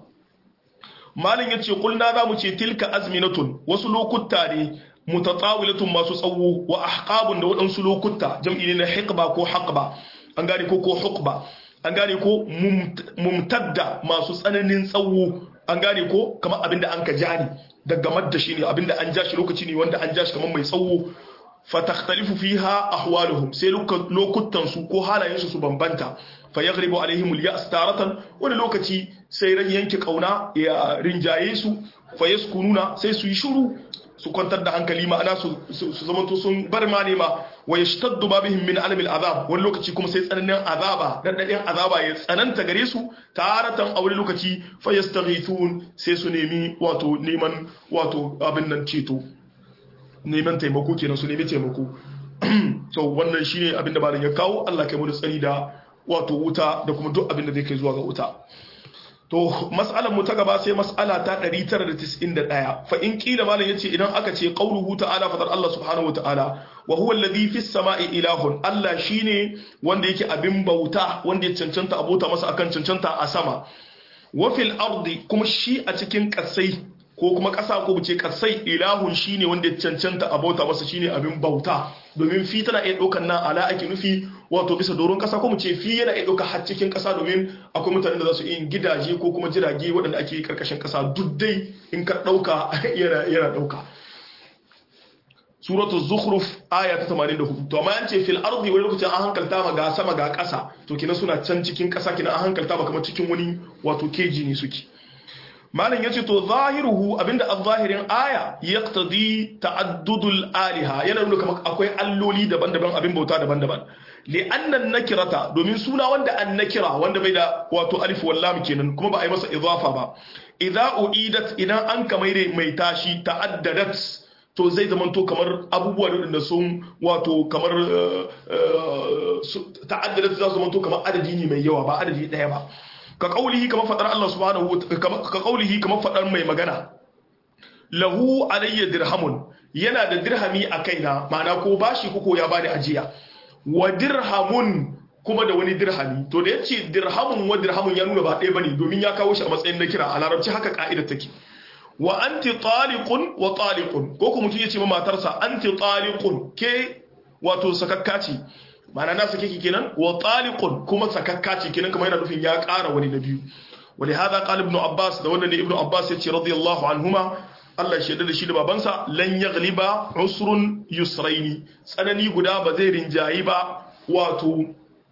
malin yace kulna za mu ce tilka azminatun wasu lokuta ne mutatsawilatun masu tsawo wa ahqabun da waɗansu lokuta jam'i ne na hiqba ko haqba an gane ko ko huqba an gane ko mumtadda masu tsananin tsawo an gane ko kamar abinda an ka jani daga madda shi ne abinda an ja shi lokaci ne wanda an ja shi kamar mai tsawo fatakhtalifu fiha ahwaluhum sai lokutan su ko halayen su su bambanta fa yaghribu alaihim al-ya's taratan wani lokaci sai ran yanke kauna ya rinjaye su fa yaskununa sai su yi shiru su kwantar da hankali ma'ana su su zamanto sun bar ma ne ma wa yashtaddu ma bihim min alam al-azab wani lokaci kuma sai tsananin azaba dadadin azaba ya tsananta gare su taratan a wani lokaci fa yastaghithun sai su nemi wato neman wato abin nan ceto neman taimako kenan su nemi taimako to wannan shine abin da malam ya kawo Allah kai mu da tsari da wato wuta da kuma duk abin da zai kai zuwa ga wuta to mas'alar mu ta gaba sai mas'ala ta 991 fa in kila malam yace idan aka ce qauluhu ta'ala fadar Allah subhanahu wata'ala wa huwa alladhi fis sama'i ilahun Allah shine wanda yake abin bauta wanda ya cancanta abota masa akan cancanta a sama wa fil ardi kuma shi a cikin kasai ko kuma ƙasa ko ce kasai ilahun shine wanda ya cancanta a bauta masa shine abin bauta domin fi tana iya ɗaukar nan ala ake nufi wato bisa doron ƙasa ko mu ce fi yana iya ɗauka har cikin ƙasa domin akwai mutanen da za su yin gidaje ko kuma jirage waɗanda ake karkashin ƙasa duk dai in ka ɗauka yana yana ɗauka suratul zukhruf aya ta 84 to amma an ce fil ardi wani lokacin an hankalta ma ga sama ga ƙasa to kina suna can cikin ƙasa kina an hankalta ba kamar cikin wani wato keji ne suke malam yace to zahiruhu abinda az-zahirin aya yaqtadi ta'addudul aliha yana nuna kamar akwai alloli daban-daban abin bauta daban-daban li'anna nakirata domin suna wanda an nakira wanda bai da wato alif wal lam kenan kuma ba a yi masa idafa ba idza uidat idan an kamaire mai tashi ta'addadat to zai zama to kamar abubuwa da sun wato kamar ta'addadat za su zama to kamar adadi ne mai yawa ba adadi daya ba ka kaulihi kamar fadar Allah subhanahu ka kaulihi kamar fadar mai magana lahu alayya dirhamun yana da dirhami a kaina ma'ana ko bashi ko ya bani ajiya wa dirhamun kuma da wani dirhami to da yace dirhamun wa dirhamun ya nuna ba ɗaya bane domin ya kawo shi a matsayin na kira a larabci haka ka'ida take wa anti taliqun wa taliqun ko kuma mutum yace ma matarsa anti taliqun ke wato sakakka ce ma'ana na sake ki kenan wa taliqun kuma sakakka ce kenan kamar yana nufin ya ƙara wani na biyu ولهذا قال ابن عباس da wannan ne ibnu abbas yace radiyallahu anhuma Allah shi da shi da babansa lan yaghliba usrun yusraini tsanani guda ba zai rinjayi ba wato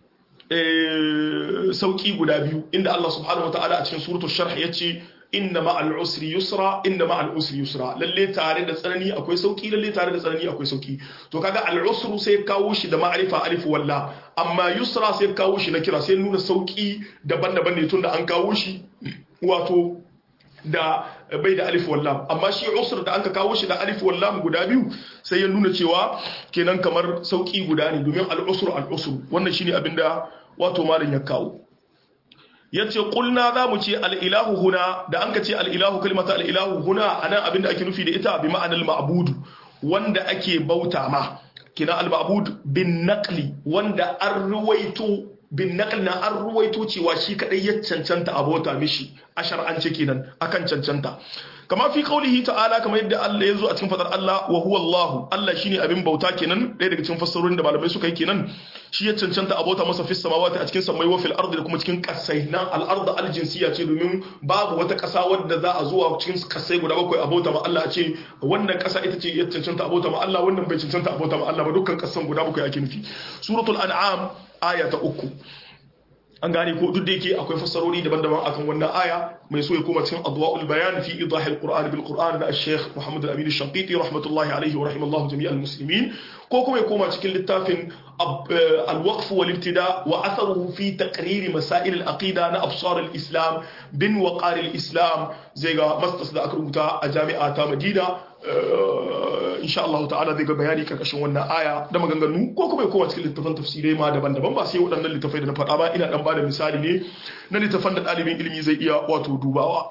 sauki guda biyu inda Allah subhanahu wataala a cikin suratul sharh yace inna ma'al usri yusra inna ma'al usri yusra lalle tare da tsanani akwai sauki lalle tare da tsanani akwai sauki to kaga al usru sai kawo shi da ma'arifa alif walla amma yusra sai kawo shi na kira sai nuna sauki daban-daban ne tunda an kawo shi wato da bai da alif wallam amma shi usr da anka kawo shi da alif wallam guda biyu sai ya nuna cewa kenan kamar sauki guda ne domin al usr al usr wannan shine abinda wato malam ya kawo yace qulna za mu ce al-ilahu huna da anka ce al-ilahu kalimata al-ilahu huna anan abinda ake nufi da ita bi ma'anar ma'bud wanda ake bauta ma kina al-ma'bud bin naqli wanda an ruwaito bin naqli na an ruwaito cewa shi kadai ya cancanta abota mishi a shar'ance kenan akan cancanta kama fi qaulihi ta'ala kamar yadda Allah ya zo a cikin fadar Allah wa huwa Allah Allah shine abin bauta kenan ɗaya daga cikin fassarorin da malamai suka yi kenan shi ya cancanta abota masa fis samawati a cikin samai wa fil ardi da kuma cikin kasai nan al ard al jinsiya ce domin babu wata kasa wadda za a zuwa cikin kasai guda bakwai abota ma Allah a ce wannan kasa ita ce ya cancanta abota ma Allah wannan bai cancanta abota ma Allah ba dukkan kasan guda bakwai ake nufi suratul an'am aya ta uku an gane ko duk da yake akwai fassarori daban-daban akan wannan aya mai so ya koma cikin adwa'ul bayan fi idah al-qur'an bil qur'an da al-sheikh Muhammad al-Amin al-Shanqiti rahmatullahi alayhi wa rahimallahu jami'al muslimin ko kuma ya koma cikin littafin al-waqf wal ibtida wa atharuhu fi taqrir masail al-aqida na absar al-islam bin waqar al-islam zai ga mastas da aka rubuta a jami'a ta Madina insha Allah ta'ala zai ga bayani karkashin wannan aya da maganganu ko kuma ya koma cikin littafan tafsirai ma daban-daban ba sai waɗannan littafai da na faɗa ba ina dan bada misali ne na littafan da ɗalibin ilimi zai iya wato dubawa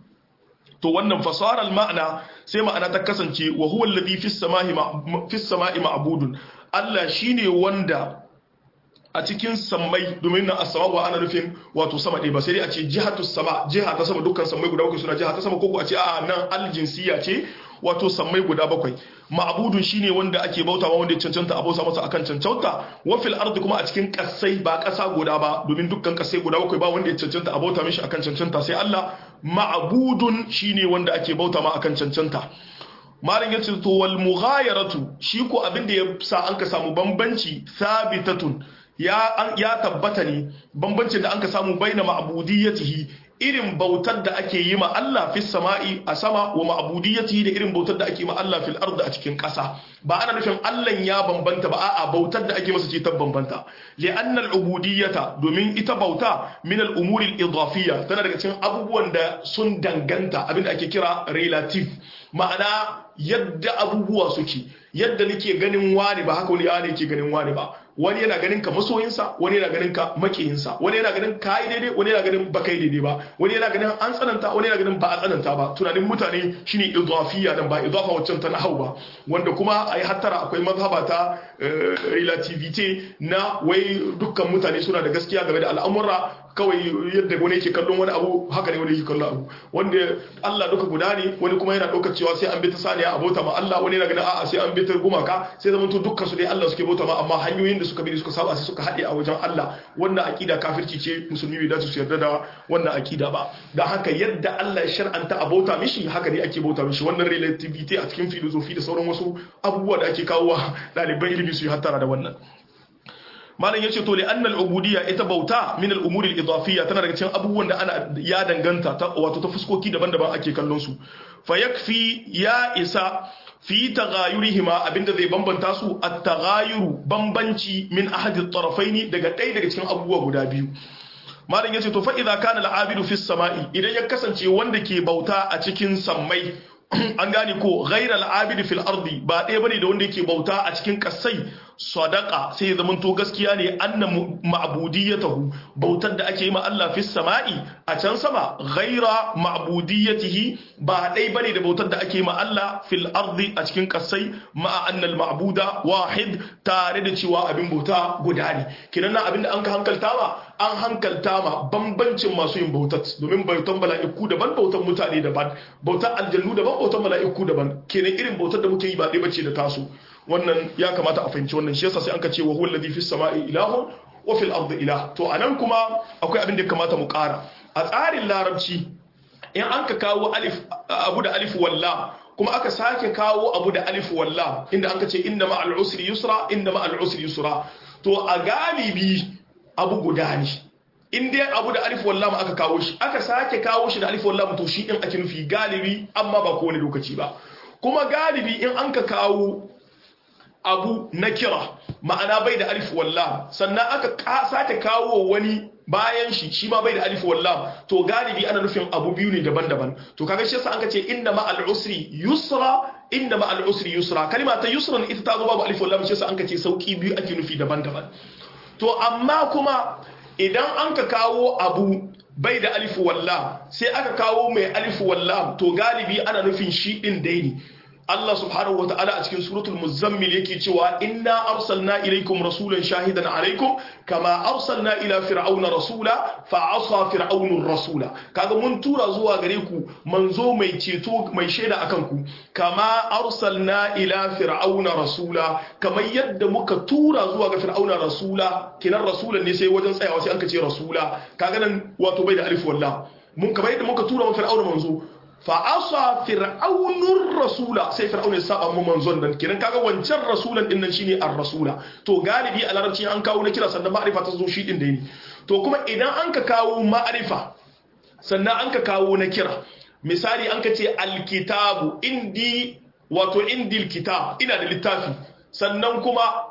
to wannan fasarar ma'ana sai ma'ana ta kasance wa huwa alladhi fis samai fis samai ma'budun Allah shine wanda a cikin sammai domin na asama ba ana nufin wato sama ɗaya ba sai dai a ce jihatu sama jiha ta sama dukkan sammai guda bakwai suna jiha ta sama ko a ce a nan aljinsiya ce wato sammai guda bakwai ma'budun shine wanda ake bautawa wanda ya cancanta a bauta masa akan cancanta wa fil ardi kuma a cikin kasai ba kasa guda ba domin dukkan kasai guda bakwai ba wanda ya cancanta a bauta mishi akan cancanta sai Allah ma'budun shine wanda ake bauta ma akan cancanta malin yace to wal mughayaratu shi ko abin da ya sa an ka samu bambanci sabitatun ya ya tabbata ne bambancin da an ka samu baina ma'budiyatihi irin bautar da ake yi ma Allah fi sama'i a sama wa ma'budiyatihi da irin bautar da ake yi ma Allah fil ardi a cikin ƙasa ba ana nufin Allah ya bambanta ba a'a bautar da ake masa ce ta bambanta li'anna al-ubudiyyata domin ita bauta min al-umuri al-idafiyya tana daga cikin abubuwan da sun danganta abinda ake kira relative ma'ana yadda abubuwa suke yadda nake ganin wani ba haka wani ne ke ganin wani ba wani yana ganin ka masoyinsa wani yana ganin ka makiyinsa wani yana ganin ka yi daidai wani yana ganin ba kai daidai ba wani yana ganin an tsananta wani yana ganin ba a tsananta ba tunanin mutane shine idafiya dan ba idafa waccan ta nahau ba wanda kuma ai hattara akwai mazhaba ta relativity na wai dukkan mutane suna da gaskiya game da al'amura kawai yadda wani yake kallon wani abu haka ne wani yake kallon abu wanda Allah duka guda ne wani kuma yana ɗaukar cewa sai an bi ta saniya a bauta ma Allah wani yana ganin a'a sai an bi ta gumaka sai zaman to dukkan su dai Allah suke bauta ma amma hanyoyin da suka bi suka saba sai suka haɗe a wajen Allah wannan aqida kafirci ce musulmi bai dace su yarda da wannan aqida ba dan haka yadda Allah ya shar'anta a bauta mishi haka ne ake bauta mishi wannan relativity a cikin filosofi da sauran wasu abubuwa da ake kawo wa ɗaliban ilimi su yi hattara da wannan malam yace to li annal ubudiyya ita bauta min al umuri al idafiyya tana daga cikin abubuwan da ana ya danganta ta wato ta fuskoki daban-daban ake kallon su fa yakfi ya isa fi taghayurihima abinda zai bambanta su at taghayuru bambanci min ahadi at-tarafaini daga ɗaya daga cikin abubuwa guda biyu malam yace to fa idza kana al abidu fi samai idan ya kasance wanda ke bauta a cikin sammai an gane ko ghairal abidi fil ardi ba ɗaya bane da wanda yake bauta a cikin kasai sadaka sai ya zamanto gaskiya ne anna ma'budiyatahu bautar da ake yi ma Allah fis sama'i a can sama ghaira ma'budiyatihi ba ɗaya bane da bautar da ake yi ma Allah fil ardi a cikin kasai ma'a annal ma'buda wahid tare da cewa abin bauta guda ne kinan nan abin da an ka hankalta ma an hankalta ma bambancin masu yin bautar domin bautan mala'iku daban bautan mutane daban bautar aljannu daban bautan mala'iku daban kenan irin bautar da muke yi ba ɗaya bace da tasu wannan ya kamata a fahimci wannan shi yasa sai an ka ce wa huwa alladhi fis sama'i ilahun wa fil ardi ilah to anan kuma akwai abin da ya kamata mu ƙara a tsarin larabci in an ka kawo alif abu da alif walla kuma aka sake kawo abu da alif walla inda an ka ce inna ma'al usri yusra inna ma'al usri yusra to a galibi abu guda ne in dai abu da alif wallam aka kawo shi aka sake kawo shi da alif wallam to shi din ake nufi galibi amma ba kowane lokaci ba kuma galibi in an ka kawo abu na kira ma'ana bai da alif wallam sannan aka sake kawo wani bayan shi shi ma bai da alif wallam to galibi ana nufin abu biyu ne daban-daban to kaga shi yasa an ka ce inna ma'al usri yusra inna ma'al usri yusra kalma ta yusran ita ta zo babu alif wallam shi yasa an ka ce sauki biyu ake nufi daban-daban to amma kuma idan an ka kawo abu bai da alifu wallam sai aka kawo mai alifu wallam to galibi ana nufin shi din dai ne Allah subhanahu wata'ala a cikin suratul muzammil yake cewa inna arsalna ilaykum rasulan shahidan alaykum kama arsalna ila fir'auna rasula fa asa fir'aunur rasula kaga mun tura zuwa gare ku manzo mai ceto mai shaida akan ku kama arsalna ila fir'auna rasula kamar yadda muka tura zuwa ga fir'auna rasula kinan rasulan ne sai wajen tsayawa sai an ka ce rasula kaga nan wato bai da alif wallah mun kamar yadda muka tura wa fir'auna manzo fa'asa fir'aunur rasula sai fir'aun ya saba mu manzon nan kiran kaga wancan rasulan din nan shine ar-rasula to galibi a larabci an kawo na kira sannan ma'arifa ta zo shi din da ne to kuma idan an ka kawo ma'arifa sannan an ka kawo na kira misali an ka ce alkitabu indi wato indil kitab ina da littafi sannan kuma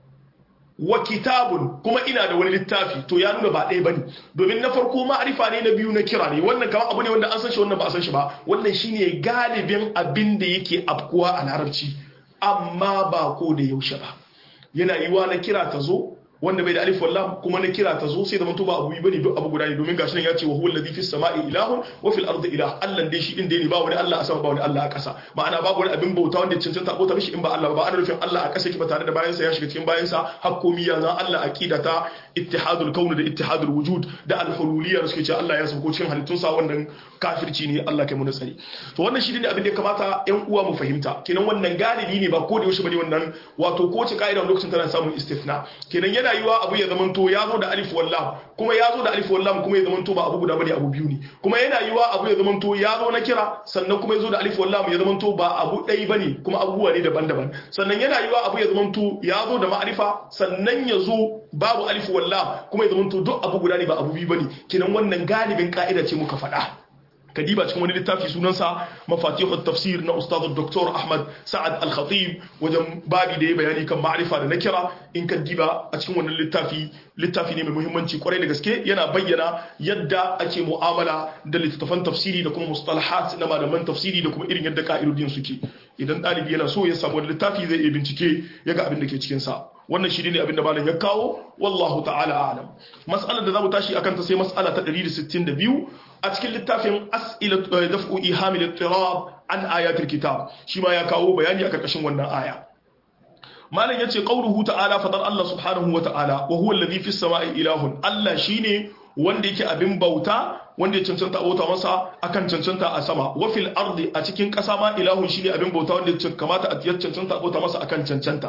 wa kitabun kuma ina da wani littafi to ya nuna ba ɗaya bane domin na farko ma'arifa ne na biyu na kira ne wannan kamar abu ne wanda an san shi wannan ba a san shi ba wannan shine galibin abin da yake afkuwa a larabci amma ba ko da yaushe ba yana yiwa na kira ta zo wanda bai da alif wallam kuma na kira ta zo sai da mutu ba abu bane duk abu guda ne domin gashi nan ya ce wa huwa alladhi fis sama'i ilahun wa fil ardi ilah Allah dai shi din dai ne ba wani Allah a sama ba wani Allah a ƙasa ma'ana babu wani abin bauta wanda ya cancanta bauta mishi in ba Allah ba ana nufin Allah a ƙasa yake ba tare da bayan sa ya shiga cikin bayan sa hakkomi ya zan Allah aqida ta ittihadul kaun da ittihadul wujud da al-hululiyya da suke cewa Allah ya sauko cikin halittun sa wannan kafirci ne Allah kai mu nasari to wannan shi ne abin da ya kamata ƴan uwa mu fahimta kenan wannan galibi ne ba ko da yaushe bane wannan wato ko ce kaida lokacin tana samun istifna kenan yana yiwa abu ya zamanto ya zo da alif wallam kuma ya zo da alif wallam kuma ya zamanto ba abu guda bane abu biyu ne kuma yana yiwa abu ya zamanto ya zo na kira sannan kuma ya zo da alif wallam ya zamanto ba abu ɗaya bane kuma abubuwa ne daban-daban sannan yana yiwa abu ya zamanto ya zo da ma'arifa sannan ya zo babu alif wallam kuma ya zamanto duk abu guda ne ba abu biyu bane kenan wannan galibin ka'ida ce muka faɗa kadiba cikin wani littafi sunansa mafatihut tafsir na ustad Dr. Ahmad Sa'ad Al-Khatib wajen babi da ya bayani kan ma'rifa da nakira in ka diba a cikin wannan littafi littafi ne mai muhimmanci kwarai da gaske yana bayyana yadda ake mu'amala da littattafan tafsiri da kuma mustalahat na malaman tafsiri da kuma irin yadda ka'idodin suke idan ɗalibi yana so ya samu wani littafi zai iya bincike ya ga abin da ke cikin sa wannan shi ne abin da malam ya kawo wallahu ta'ala a'lam mas'alar da zamu tashi akan ta sai mas'ala ta 162 a cikin littafin as'ilat daf'u ihamil ittirab an ayatul kitab shi ma ya kawo bayani a karkashin wannan aya malam yace qauluhu ta'ala fadar Allah subhanahu wa ta'ala wa huwa alladhi fis sama'i ilahun Allah shine wanda yake abin bauta wanda ya cancanta abota masa akan cancanta a sama wa fil ardi a cikin ƙasa ma ilahun shine abin bauta wanda ya kamata a cancanta abota masa akan cancanta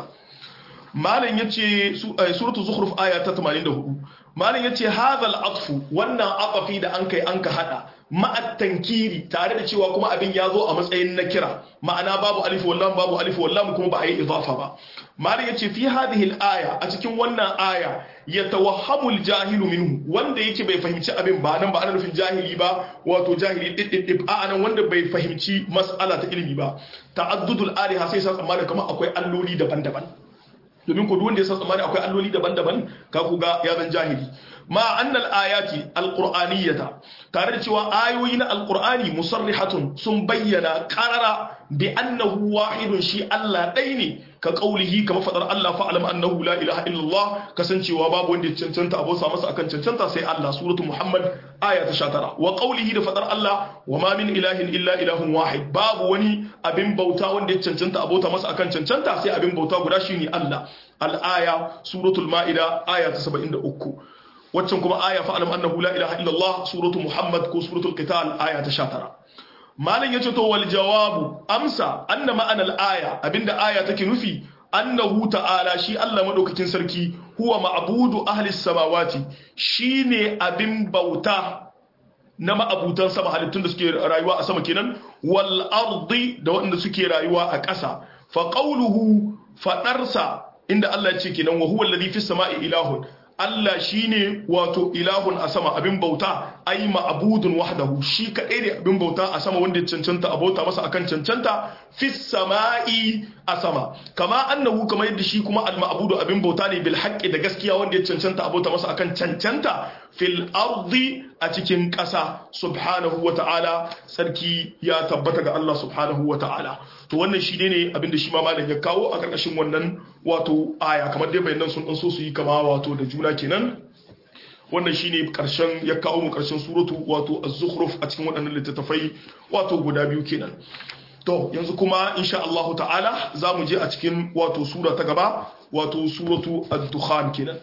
malam yace suratu zukhruf aya ta 84 malam yace hadha atfu wannan afafi da an kai an ka hada ma'at tankiri tare da cewa kuma abin ya zo a matsayin na kira ma'ana babu alif wallam babu alif wallam kuma ba a yi idafa ba malam yace fi hadhihi al-aya a cikin wannan aya yatawahhamu al-jahilu minhu wanda yake bai fahimci abin ba nan ba ana nufin jahili ba wato jahili diddidib a nan wanda bai fahimci mas'ala ta ilimi ba ta'addudul aliha sai sa tsammanin kamar akwai alloli daban-daban domin ku wanda ya san tsammani akwai alloli daban-daban ka ku ga ya zan jahili ma annal ayati alqur'aniyata tare da cewa ayoyi na alqur'ani musarrihatun sun bayyana qarara bi annahu wahidun shi Allah ɗai ne ka qaulihi kama fadar Allah fa'alam annahu la ilaha illallah kasancewa babu wanda ya cancanta abosa masa akan cancanta sai Allah suratu Muhammad aya ta 19 wa qaulihi da fadar Allah wa ma min ilahin illa ilahun wahid babu wani abin bauta wanda ya cancanta abota masa akan cancanta sai abin bauta guda shine Allah al-aya suratul ma'ida aya ta 73 waccan kuma aya fa'alam annahu la ilaha illallah suratu Muhammad ko suratul qital aya ta 19 malam yace to wal jawabu amsa anna ma'anal aya abinda aya take nufi annahu ta'ala shi Allah madaukakin sarki huwa ma'budu ahli samawati shine abin bauta na ma'abutan sama halittun da suke rayuwa a sama kenan wal ardi da waɗanda suke rayuwa a ƙasa fa qawluhu fadarsa inda Allah ya ce kenan wa huwa alladhi fis sama'i ilahun Allah shine wato ilahun a sama abin bauta ai ma'budun wahdahu shi kadai ne abin bauta a sama wanda ya cancanta a bauta masa akan cancanta fis sama'i a sama kama annahu kamar yadda shi kuma al ma'budu abin bauta ne bil haqqi da gaskiya wanda ya cancanta a bauta masa akan cancanta fil ardi a cikin ƙasa subhanahu wa ta'ala sarki ya tabbata ga Allah subhanahu wa ta'ala to wannan shi ne abin da shi ma malam ya kawo a ƙarƙashin wannan wato aya kamar dai bayanan sun ɗan so su yi kama wato da juna kenan wannan shine karshen ya kawo mu karshen suratu wato az-zukhruf a cikin waɗannan littattafai wato guda biyu kenan to yanzu kuma insha Allah ta'ala za mu je a cikin wato sura ta gaba wato suratu ad-dukhan kenan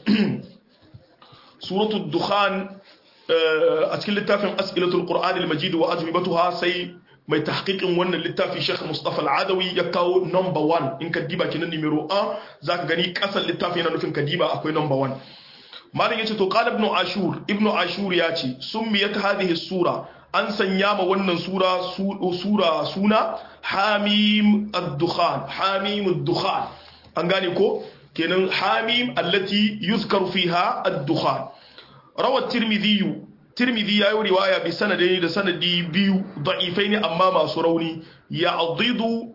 suratu ad-dukhan a cikin littafin as'ilatul qur'an al-majid wa ajwibatuha sai mai tahqiqin wannan littafi Sheikh Mustafa Al-Adawi ya kawo number 1 in ka diba kenan numero 1 zaka gani kasan littafi yana nufin ka diba akwai number 1 malam yace to qala ibn ashur ibn ashur yace summiyat hadhihi sura an sanya ma wannan sura sura suna hamim ad-dukhan hamim ad-dukhan an gane ko kenan hamim allati yuzkaru fiha ad-dukhan rawa tirmidhi tirmidhi yayi riwaya bi sanadai da sanadi biyu da'ifaini amma masu rauni ya'didu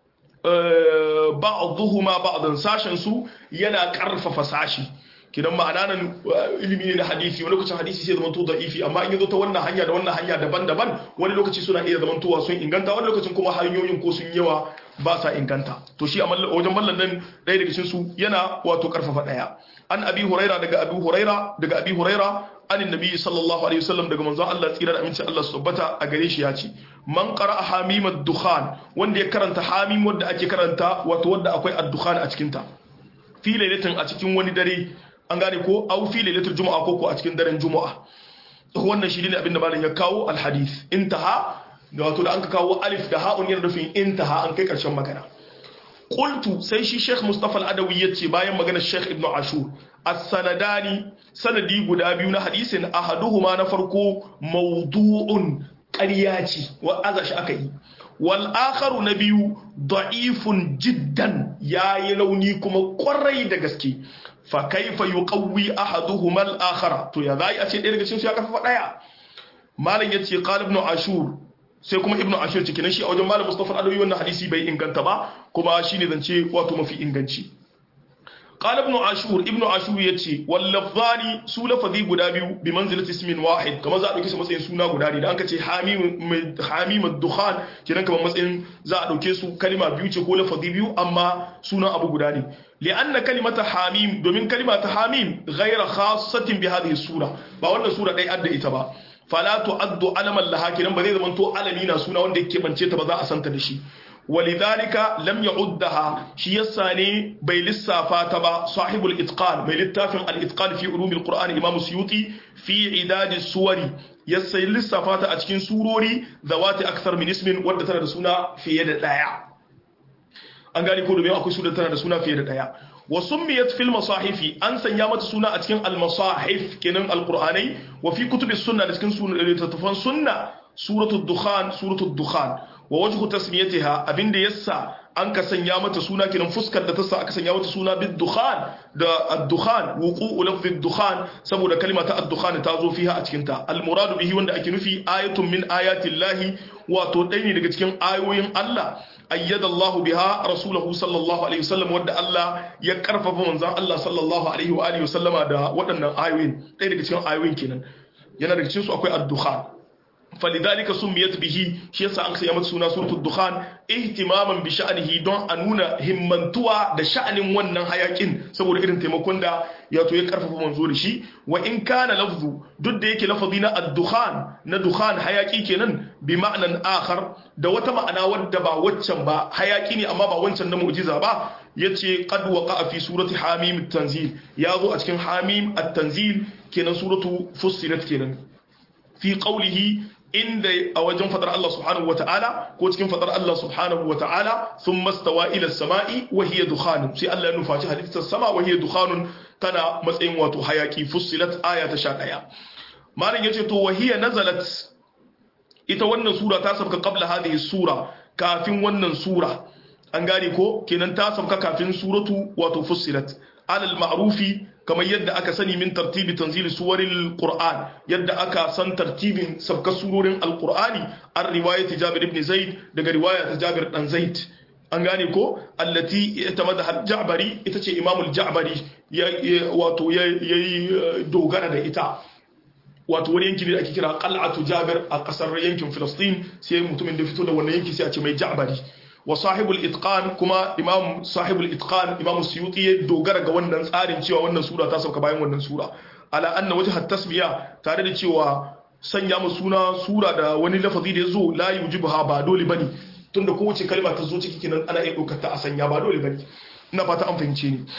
ba'dhuhuma ba'dan sashen su yana karfafa sashi kidan ma'ana nan ilimi ne na hadisi wani lokacin hadisi sai zamanto da'ifi amma in yazo ta wannan hanya da wannan hanya daban-daban wani lokaci suna iya zamantowa sun inganta wani lokacin kuma hanyoyin ko sun yawa ba sa inganta to shi a wajen mallan nan ɗaya daga cikin su yana wato karfafa ɗaya an abi huraira daga abi huraira daga abi huraira an annabi sallallahu alaihi wasallam daga manzon Allah tsira da aminci Allah su tabbata a gare shi ya ce man qara'a hamim ad-dukhan wanda ya karanta hamim wanda ake karanta wato wanda akwai ad-dukhan a cikin ta fi lailatin a cikin wani dare an gane ko au fi lailatul juma'a ko ko a cikin daren juma'a wannan shi ne abin da malam ya kawo al-hadith intaha da wato da an ka kawo alif da ha'un yana nufin intaha an kai karshen magana qultu sai shi Sheikh Mustafa Al-Adawi yace bayan maganar Sheikh Ibn Ashur as-sanadani sanadi guda biyu na hadisin ahaduhuma na farko mawdu'un ƙarya ce wa azashi aka yi wal akharu na biyu da'ifun jiddan yayi launi kuma kwarai da gaske fa kaifa yuqawwi ahaduhuma al-akhara to ya zai a ce ɗaya daga cikin su ya karfafa ɗaya malam yace qala ibn ashur sai kuma ibnu ashir cikin shi a wajen malam mustafa adawi wannan hadisi bai inganta ba kuma shine zance wato mafi inganci qala ibnu ashur ibnu ashur yace wal lafzani su lafazi guda biyu bi manzilati ismin wahid kamar za a dauke su matsayin suna guda ne da anka ce hamim hamim ad-dukhan kiran kamar matsayin za a dauke su kalima biyu ce ko lafazi biyu amma sunan abu guda ne li'anna kalimata hamim domin kalimata hamim ghayra khassatin bi hadhihi sura ba wannan sura dai adda ita ba fala tu'addu alaman laha kinan ba zai zama to alami na suna wanda yake bance ta ba za a santa da shi walidhalika lam ya'uddaha shi yasa ne bai lissafa ta ba sahibul itqan mai littafin al-itqan fi ulumil qur'an imam suyuti fi idad suwari yasa lissafa ta a cikin surori zawati akthar min ismin wadda tana da suna fiye da daya an gani ko domin akwai sura tana da suna fiye da daya wa summiyat fil masahifi an sanya mata suna a cikin al masahif kenan al qur'anai wa fi kutubi sunna da cikin sunan sunna suratul dukhan suratul dukhan wa wajhu tasmiyatiha abinda yassa an ka sanya mata suna kenan fuskar da ta sa aka sanya mata suna bid dukhan da ad-dukhan wuqu'u lafzi ad-dukhan saboda kalma ta ad-dukhan ta zo fiha a cikin ta al-muradu bihi wanda ake nufi ayatun min ayati llahi wato ɗaya ne daga cikin ayoyin Allah ayyada Allah biha rasulahu sallallahu alaihi wasallam wanda Allah ya karfafa manzon Allah sallallahu alaihi wa alihi wasallama da waɗannan ayoyin ɗaya daga cikin ayoyin kenan yana daga cikin su akwai ad-dukhan فلذلك سميت به shi yasa an sanya mata suna suratul dukhan ihtimaman bi sha'nihi don a nuna himmantuwa da sha'anin wannan hayakin saboda irin taimakon da ya to ya karfafa manzo da shi wa in kana lafzu duk da yake lafazi na ad-dukhan na dukhan hayaki kenan bi ma'anan akhar da wata ma'ana wadda ba waccan ba hayaki ne amma ba wancan na mu'jiza ba yace qad waqa'a fi surati hamim at-tanzil ya zo a cikin hamim at-tanzil kenan suratu fussilat kenan fi qawlihi inda a wajen fadar Allah subhanahu wa ta'ala ko cikin fadar Allah subhanahu wa ta'ala sun mastawa ila sama'i wa hiya dukhanun sai Allah ya nufaci halittar sama wa hiya dukhanun tana matsayin wato hayaki fussilat aya ta 11 malam yace to wa hiya nazalat ita wannan sura ta sabka qabla hadhihi sura kafin wannan sura an gane ko kenan ta sabka kafin suratu wato fussilat alal ma'rufi kamar yadda aka sani min tartibi tanzili suwaril qur'an yadda aka san tartibin sabka surorin alqur'ani an riwayati jabir ibn zaid daga riwaya ta jabir dan zaid an gane ko allati itamada al-ja'bari ita ce imamul ja'bari wato yayi dogara da ita wato wani yanki ne da ake kira qal'atu jabir a kasar yankin filistin sai mutumin da fito da wannan yanki sai a ce mai ja'bari wa sahibul itqan kuma imam sahibul itqan imam suyuti ya dogara ga wannan tsarin cewa wannan sura ta sauka bayan wannan sura ala anna wajhat tasmiya tare da cewa sanya mu suna sura da wani lafazi da yazo la yujibuha ba dole bane tunda kowace kalma ta zo ciki kenan ana iya daukar ta a sanya ba dole bane ina fata an fahimce ni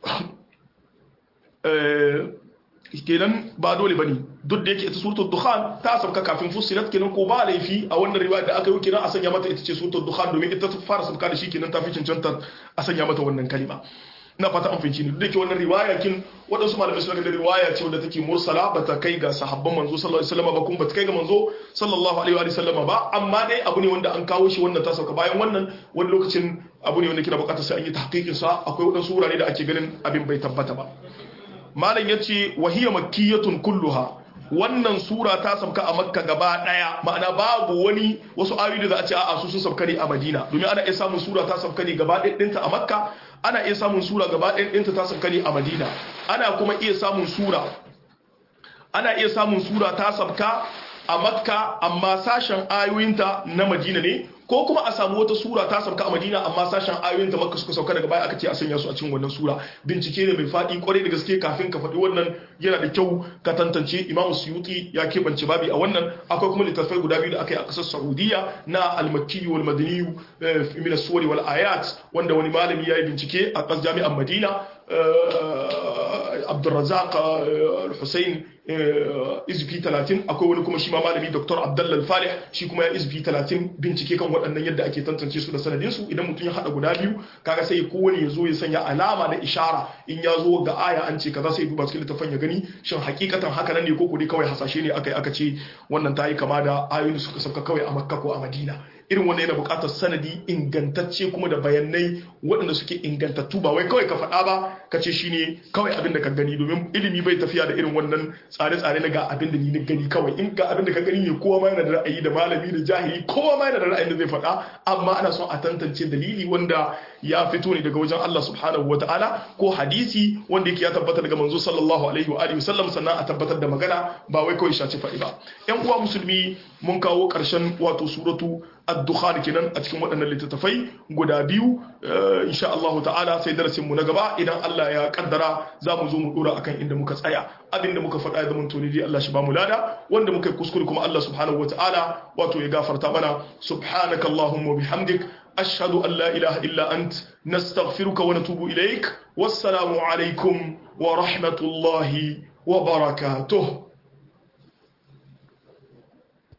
eh kenan ba dole bane duk da yake ita suratul dukhan ta sauka kafin fusilat kenan ko ba laifi a wannan riwaya da aka yi kenan a sanya mata ita ce suratul dukhan domin ita ta fara sauka da shi kenan ta fi cancanta a sanya mata wannan kalima ina fata an fahimci ni duk da yake wannan riwaya kin waɗansu malamai suna da riwaya ce wadda take mursala ba ta kai ga sahabban manzo sallallahu alaihi wasallam ba kuma ba ta kai ga manzo sallallahu alaihi wa sallam ba amma dai abu ne wanda an kawo shi wannan ta sauka bayan wannan wani lokacin abu ne wanda kina bukatar sai an yi tahqiqin sa akwai waɗansu wurare da ake ganin abin bai tabbata ba malam ya ce wahiyar makiyatun kulluha wannan sura ta sabka a makka gaba daya ma'ana babu wani wasu ayoyi da za a ce a'a su sun sabka ne a madina domin ana iya samun sura ta sabka ne gaba ɗinta a makka ana iya samun sura gaba ɗinta ta sabka ne a madina ana kuma iya samun sura ana iya samun sura ta sabka a makka amma sashen ayoyinta na madina ne ko kuma a samu wata sura ta sauka a madina amma sashen ayoyin ta makka suka sauka daga baya aka ce a sanya su a cikin wannan sura bincike ne mai faɗi kwarai da gaske kafin ka faɗi wannan yana da kyau ka tantance imamu suyuti ya keɓance babi a wannan akwai kuma littattafai guda biyu da aka yi a ƙasar saudiya na almakki wal madaniyu min suwari wal ayat wanda wani malami ya yi bincike a ƙasar jami'an madina abdulrazak al-hussein izfi 30 akwai wani kuma shi ma malami dr abdallal falih shi kuma ya izfi 30 bincike kan waɗannan yadda ake tantance su da sanadin su idan mutum ya hada guda biyu kaga sai kowane ya zo ya sanya alama na ishara in ya zo ga aya an ce kaza sai duba cikin littafin ya gani shin hakikatan haka nan ne ko kudi kawai hasashe ne aka yi aka ce wannan ta yi kama da ayoyin da suka sauka kawai a makka ko a madina irin wannan yana buƙatar sanadi ingantacce kuma da bayanai waɗanda suke ingantattu ba wai kawai ka faɗa ba ka ce shine kawai abin da ka gani domin ilimi bai tafiya da irin wannan tsare-tsare na ga abin da ni na gani kawai in ga abin da ka gani ne kowa ma yana da ra'ayi da malami da jahili kowa ma yana da ra'ayin da zai faɗa amma ana son a tantance dalili wanda ya fito ne daga wajen Allah subhanahu wataala ko hadisi wanda yake ya tabbata daga manzo sallallahu alaihi wa alihi wasallam sannan a tabbatar da magana ba wai kawai shaci faɗi ba ƴan uwa musulmi mun kawo ƙarshen wato suratu ad-dukhan kenan a cikin waɗannan littattafai guda biyu insha Allah ta'ala sai darasin mu na gaba idan Allah ya kaddara za mu zo mu dora akan inda muka tsaya abinda muka faɗa ya zama to ne Allah shi ba mu lada wanda muka yi kuskure kuma Allah subhanahu wata'ala wato ya gafarta mana subhanakallahumma bihamdik ashhadu an la ilaha illa ant nastaghfiruka wa natubu ilaik wassalamu alaikum wa rahmatullahi wa barakatuh